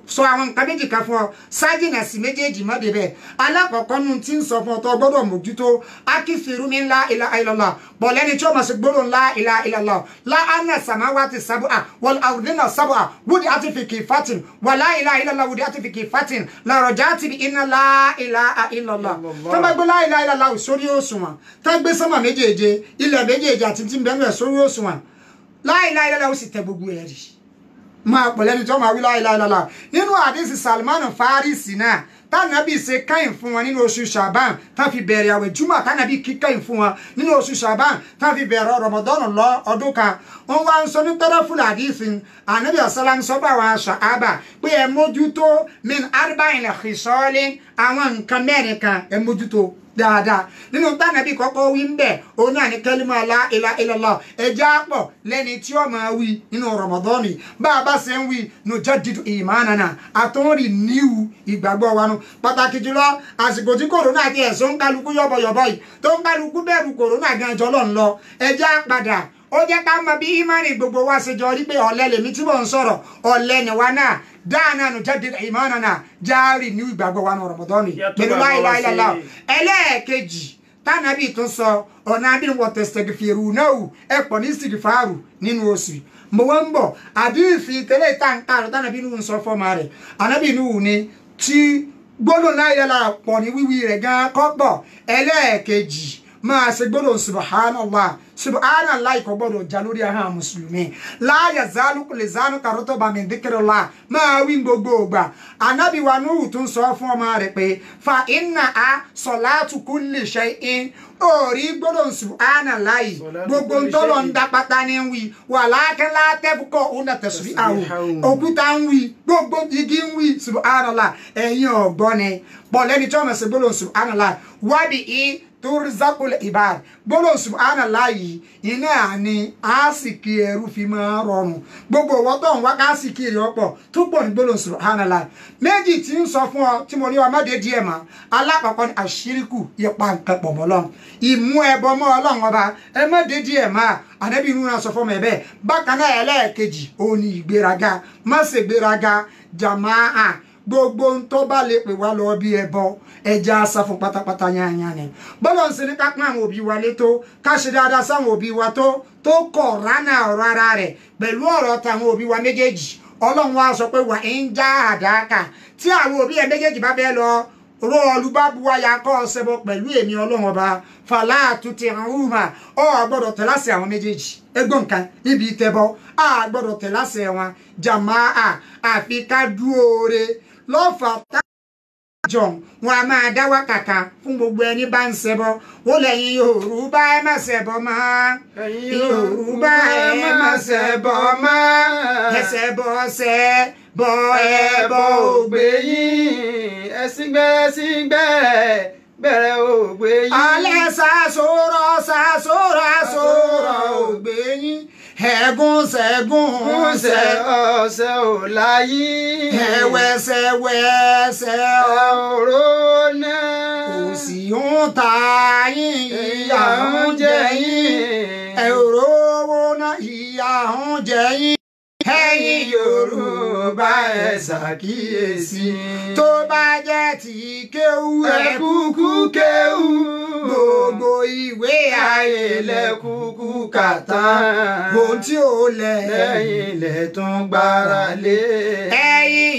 sọ àwọn nǹkan méjì kan fún ọ sájìnà sí méjèèjì má débẹ̀ alákọ̀ọ́kọ́ nu tí ń sọ fún ọ tó gbọ́dọ̀ mójútó akífìrú mi ńlá ilà ilàlá bọ̀lẹ́ni tí ó mọ̀ sí gbọ́dọ̀ ńlá ilà ilàlá la anna samawati sab'a wal ardina sab'a wudi ati fi kifatin wa la ilaha illallah wudi ati fi kifatin la rajati bi inna la ilaha illallah tó bá gbé la ilaha illallah sórí òṣùwọ̀n tó gbé sánmà méjèèje ilẹ̀ méjèèje àti tí ń bẹ́ẹ̀ sórí òṣùwọ̀n la ilaha illallah ó sì tẹ gbogbo ẹ̀ rí máa pọ̀ lẹ́ni tó máa wí la ilaha illallah nínú àdísì Salman Farisi náà tánàbí ṣe káyìn fún wọn nínú oṣù Ṣàbán tán fi bẹ̀rẹ̀ àwẹ̀ júmọ̀ tánàbí kí káyìn fún wọn nínú oṣù Ṣàbán tán fi bẹ̀rẹ̀ Ramadan lọ ọdún kan wọn wá ń sọ ní tọ́lọ́fùlà àdísì ànábì ọ̀sálàm sọ bá àwọn ṣàábà pé ẹ mójútó min arba'in khisal àwọn nǹkan mẹ́rin kan ẹ mójútó dáadáa nínú tánàbí kọ́kọ́ wí ń bẹ̀ òun náà ní kẹ́límà la ilaha illallah ẹja pọ̀ lẹ́ni tí ó máa wí nínú rọmọdọ́ọ̀nì bá a bá ṣe ń wí nujaddidu imanana àtúnrì níwù ìgbàgbọ́ wa nu pàtàkì jùlọ àsìkò tí kòrónà ti ẹ̀sùn ń kálukú yọ̀bọ̀yọ̀bọ̀ yìí tó ń kálukú bẹ̀rù kòrónà gan jọ lọ́n lọ ẹja padà ó jẹ́ ká mọ bí ìmánì gbogbo wa ṣe jọ rí pé ọ̀lẹ lèmi tí mò ń sọ̀rọ̀ ọ̀lẹ ni wa náà dáná nu jaddidu imanana jáàrì ní ìgbàgbọ́ wa nu rọmọdọ́ọ̀nì pẹ̀lú la ilaha illallah ẹlẹ́ẹ̀kejì tánàbí tún sọ ọ̀nà abínú wọ tẹ̀sítẹ̀gìfìrù náà ẹ pọ̀ ní sìgìfàrù nínú oṣù mo wọ́n ń bọ̀ àdìsí tẹ́lẹ̀ táǹkàrọ̀ tánàbí nù ń sọ fọ́ọ̀mà rẹ̀ ànábì nù ní tí gbólóhùn náà yẹ lára pọ̀ ní wíwí rẹ̀ gan kọ́pọ̀ ẹlẹ́ẹ̀kejì máa ṣe gbólóhùn subhanallah subhanallah kò gbọ́dọ̀ já lórí ahọ́n mùsùlùmí láàyè zálù lè zánú kàrótó bàmí dìkìrìlá máa wí gbogbo ògbà anábì wa núhù tún sọ fún ọmọ rẹ̀ pé fa inna a salatu kulli shay'in orí gbọ́dọ̀ subhanallah gbogbo ntọ́lọ̀ ń dá pátá ní wí wà lákẹ́lá tẹ́fukọ̀ ọ̀nà tẹ̀sùn àwọn òkúta ń wí gbogbo igi ń wí subhanallah ẹ̀yin ọ̀gbọ́n ni pọ̀lẹ́ni tí wọ́n mọ̀ sí gbọ́dọ̀ subhanallah wábì í turzakul ibad gbọ́dọ̀ subhanallah yìí iná ni àásìkì ẹrú fi máa rọrùn gbogbo ọwọ́ tó ń wá káàsìkì rẹ̀ ọ̀pọ̀ tó pọ̀ ní gbọ́dọ̀ subhanallah méjì tí ń sọ fún ọ tí mo ní ọmọdé díẹ̀ mọ́ alákọ̀ọ́kọ́ ni àṣíríkù yẹpa nǹkan pọ̀ mọ́ lọ́n ìmú ẹbọ mọ́ ọlọ́run ọba ẹ má dé díẹ̀ mọ́ ànábì inú náà sọ fún mi bẹ́ẹ̀ bákan náà ẹlẹ́ẹ̀kejì òun ni ìgbéraga má ṣe gbéraga jàmáà gbogbo ń tó bá lè pè wá lọ bí ẹbọ ẹja sá fún pátápátá yányá ni bọ́lá ń ṣe ní ká pín àwọn òbí wa létó ká ṣe dáadáa sáwọn òbí wa tó tó kọ̀ ránà ọ̀rọ̀ ara rẹ̀ pẹ̀lú ọ̀rọ̀ táwọn òbí wa méjèèjì ọlọ́run wa sọ pé wà ń já àdáàkà tí àwọn òbí ẹ méjèèjì bá bẹ́ẹ̀ lọ ro olùbábuwáyà kọ́ ọ ṣẹbọ pẹ̀lú èmi ọlọ́run ọba fàlà àtúntì àhùnmá ọ gbọ́dọ̀ tẹ̀láṣẹ àwọn méjèèjì ẹgbọ́n nǹkan níbi ìtẹ́bọ a gbọ́dọ̀ tẹ̀láṣẹ wọn jàmáà àfi ká dúóore lọ́fà tá jọ wọn a máa dá wákàkà fún gbogbo ẹni bá ń ṣẹbọ ó lẹ́yìn yorùbá ẹ má ṣẹbọ mọ́ yorùbá ẹ má ṣẹbọ mọ́ ẹsẹ̀ bọ́ ṣẹ bọ́ ẹ bọ́ ògbé yín ẹ̀sìngbẹ́ ẹ̀sìngbẹ́ bẹ̀rẹ̀ ògbé yín. alẹ́ sàṣọrọ̀ sàṣọrọ̀ sọ̀rọ̀ ògbé yín ẹ̀gún ṣẹ̀gún ṣẹ̀ ọ̀sẹ̀ ò láyé. ẹ̀wẹ̀sẹ̀ wẹ̀sẹ̀ ọ̀rọ̀ náà. kò sì ń ta yín ìyà ń jẹ yín ẹ̀rọ owó náà ìyà ń jẹ yín ẹ̀yin Yorùbá ẹ ṣàkíyèsí tó bá jẹ́ ti kéwú ẹ kúkú kéwú gbogbo ìwé ayé lẹ kúkú kà tán ohun tí ó lẹ lẹ́yìn ilẹ̀ tún gbára lé. ẹ̀yin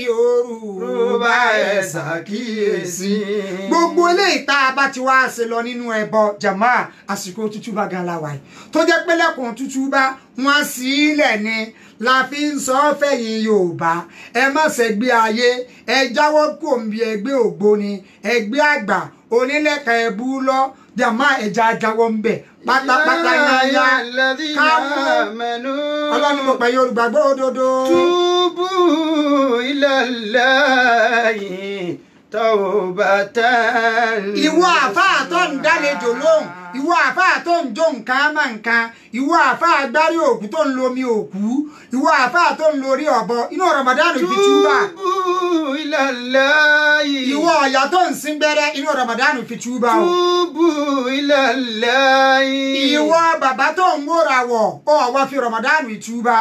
Yorùbá ẹ ṣàkíyèsí gbogbo eléyìí tá a bá ti wá ṣe lọ nínú ẹbọ jàmá àsìkò tútúbà gan la wà yìí tó jẹ́ pé lẹ́kùn tútúbà wọ́n sí ilẹ̀ ni la fi ń sọ fẹ̀yìn Yorùbá ẹ má ṣègbé ayé ẹ jáwọ́ kò ń bi ẹgbẹ́ ògbóni ẹgbẹ́ àgbà onílẹ̀ka ẹbú lọ jàmá ẹja jáwọ́ ń bẹ̀ pátápátá yányá kámú ọlọ́run mo pẹ̀ Yorùbá gbọ́ òdodo. túbú ilallahi tawbatan. ìwọ àfáà tó ń dálejò lóhùn ìwọ àfáà tó ń jó nǹkan má nǹkan ìwọ àfáà gbárí òkú tó ń lo omi òkú ìwọ àfáà tó ń lo orí ọ̀bọ inú Ramadan fi túbà. túbú ilallahi ìwọ ọ̀yà tó ń sín gbẹ́rẹ́ inú ramadan fi túbà o توبوا إلى الله ìwọ bàbá tó ń wóra wọ̀ ó wá fi ramadan túbà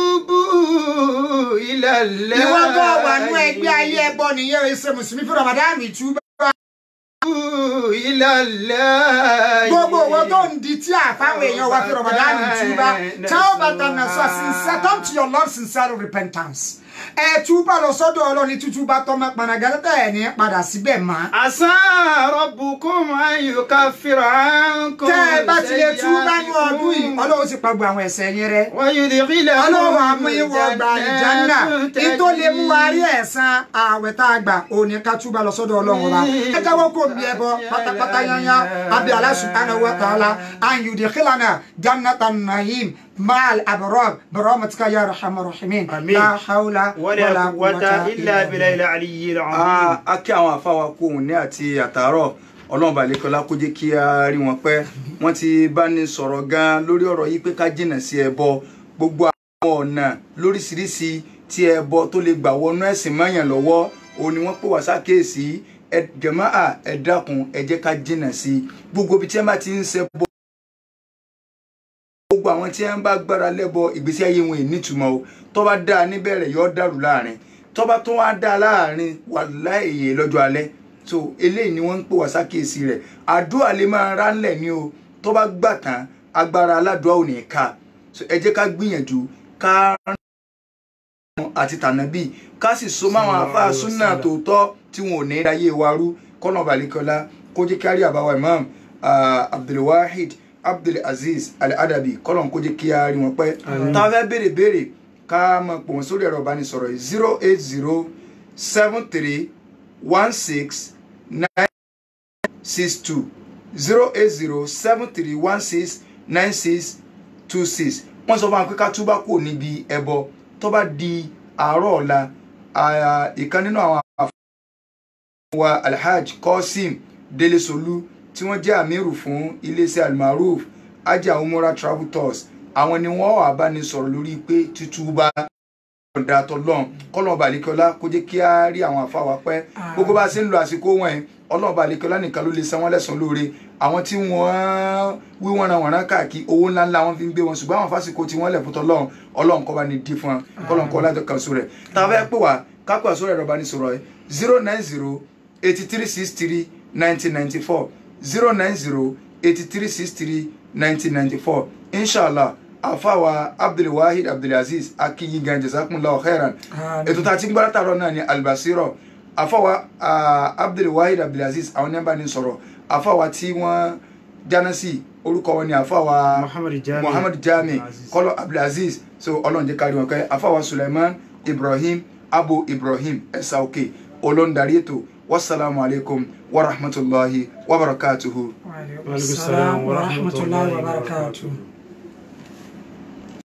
توبوا إلى الله ìwọ tó wà nú ẹgbẹ́ ayé ẹbọ nìyẹn ẹsẹ̀ mùsùlùmí fi ramadan túbà توبوا إلى الله gbogbo owó tó ń di tí àfáwọn èèyàn wá fi ramadan túbà táwọn bàtà náà sọ sincere come to your lord sincere repentance ẹ túbà lọ sọ́dọ̀ Ọlọ́run ní tútúbà tọmọ pànàgàlẹtà ẹ ní padà síbẹ̀ mọ́. عسى ربكم أن يكفر عنكم tẹ́ ẹ bá ti lè túbà ní ọdún yìí Ọlọ́run sì pa gbogbo àwọn ẹ̀ṣẹ̀ yín rẹ́. ويدخلكم Ọlọ́run àmú ìwọ ọgbà ìjánà kí tó lè mú wa rí ẹ̀san ààwẹ̀ tá a gbà òní ká túbà lọ sọ́dọ̀ Ọlọ́run wa. ẹ jáwọ́ kó mi ẹbọ pátápátá yányá àbí Allah subhanahu wa ta'ala an yudkhilana jannatan na'im ma'al abrar birahmatika ya arhamar rahimin. Àmín. la hawla ولا قوة إلا بالله العلي العظيم a kí àwọn àfáwà kú òun ní àti àtàárọ̀ ọlọ́run balẹ̀kọ́lá kó jẹ́ kí a rí wọn pẹ́ wọ́n ti bá ní sọ̀rọ̀ gan lórí ọ̀rọ̀ yìí pé ká jìnnà sí ẹbọ gbogbo àwọn ọ̀nà lóríṣiríṣi tí ẹbọ tó lè gbà wọnú ẹ̀sìn mọ́yàn lọ́wọ́ òun ni wọ́n pè wá sákèésí ẹ jàmáà ẹ dákun ẹ jẹ́ ká jìnnà sí gbogbo ibi tí wọ́n bá ti ń ṣẹbọ gbogbo àwọn tí wọ́n bá gbára lẹ́bọ ìgbésí ayé wọn ì nítumọ̀ o tó bá dáa níbẹ̀rẹ̀ yóò dàrú láàrin tó bá tó wá dáa láàrin wàláhì lọ́jọ́ alẹ́ so eléyìí ni wọ́n ń pè wá sákèésí rẹ̀ àdúrà lè máa ránlẹ̀ ní o tó bá gbà tán agbára aládùá ò ní ká so ẹ jẹ́ ká gbìyànjú ká rán àti tànàbí ká sì so máwọn àfáà súnà tòótọ́ tí wọn ò ní ráyè wa rú kọ́nà balẹ̀kọ́lá kó jẹ́ kárí àbáwá imam ah, abdulwahid abdulaziz al-adabi kọ́nà kó jẹ́ kí a rí wọn pẹ́ tá a fẹ́ béèrè béèrè ká máa pò wọ́n sórí ẹ̀rọ ìbánisọ̀rọ̀ yìí zero eight zero seven three one six nine six two zero eight zero seven three one six nine six two six wọ́n sọ fún wa pé ká túbá kúrò níbi ẹbọ tó bá di àárọ̀ ọ̀la ah, ìkan nínú àwọn wa alhaj qasim delesolu tí wọ́n jẹ́ àmírù fún iléeṣẹ́ almaruf ajá umura travel tours àwọn ni wọ́n wà bá ní sọ̀rọ̀ lórí pé títúbà ọ̀dà tọ́lọ́n kọ́lọ́ọ̀bà àlekọ́lá kó jẹ́ kí á rí àwọn àfáwà pẹ́ gbogbo bá a ṣe ń lo àsìkò wọn yẹn ọlọ́ọ̀bà àlekọ́lá nìkan ló lè san wọ́n lẹ́san lóore àwọn tí wọ́n wí wọ́n ran wọ̀nrán káàkiri owó ńláńlá wọn fi ń gbé wọn ṣùgbọ́n àwọn fásitì tí wọ́n lẹ̀ fún tọ́lọ́run ọlọ́run kọ́ bá ní dí fún wọn kọ́lọ́n kọ́ lájọ kan sórí ẹ̀ tá a fẹ́ pè wá kápẹ́ àsórí ẹ̀rọ bá ní sọ̀rọ̀ ẹ̀ zero nine zero eighty three six three nineteen ninety four zero nine zero eighty three six three nineteen ninety four inshallah afawa abdulwahid abdulaziz akiyi gan jazakumullahu khairan ètò tá a ti ń gbára tààrọ náà ni albasiro afawa ah, abdulwahid abdulaziz àwọn ní bá ní sọ̀rọ̀ afawa tí wọ́n jáná sí orúkọ wọn ni afawa Muhammad Jami. muhammad jami Abdulaziz. kọlọ abdulaziz so ọlọ́run jẹ́ kárí wọn kẹ́ afawa suleiman ibrahim abu ibrahim ẹ̀sà òkè olóńdarí ètò wasalaamu alaykum wa rahmatulahi wa barakatuhu. wa alaikum salaam wa rahmatullahi wa barakatuh.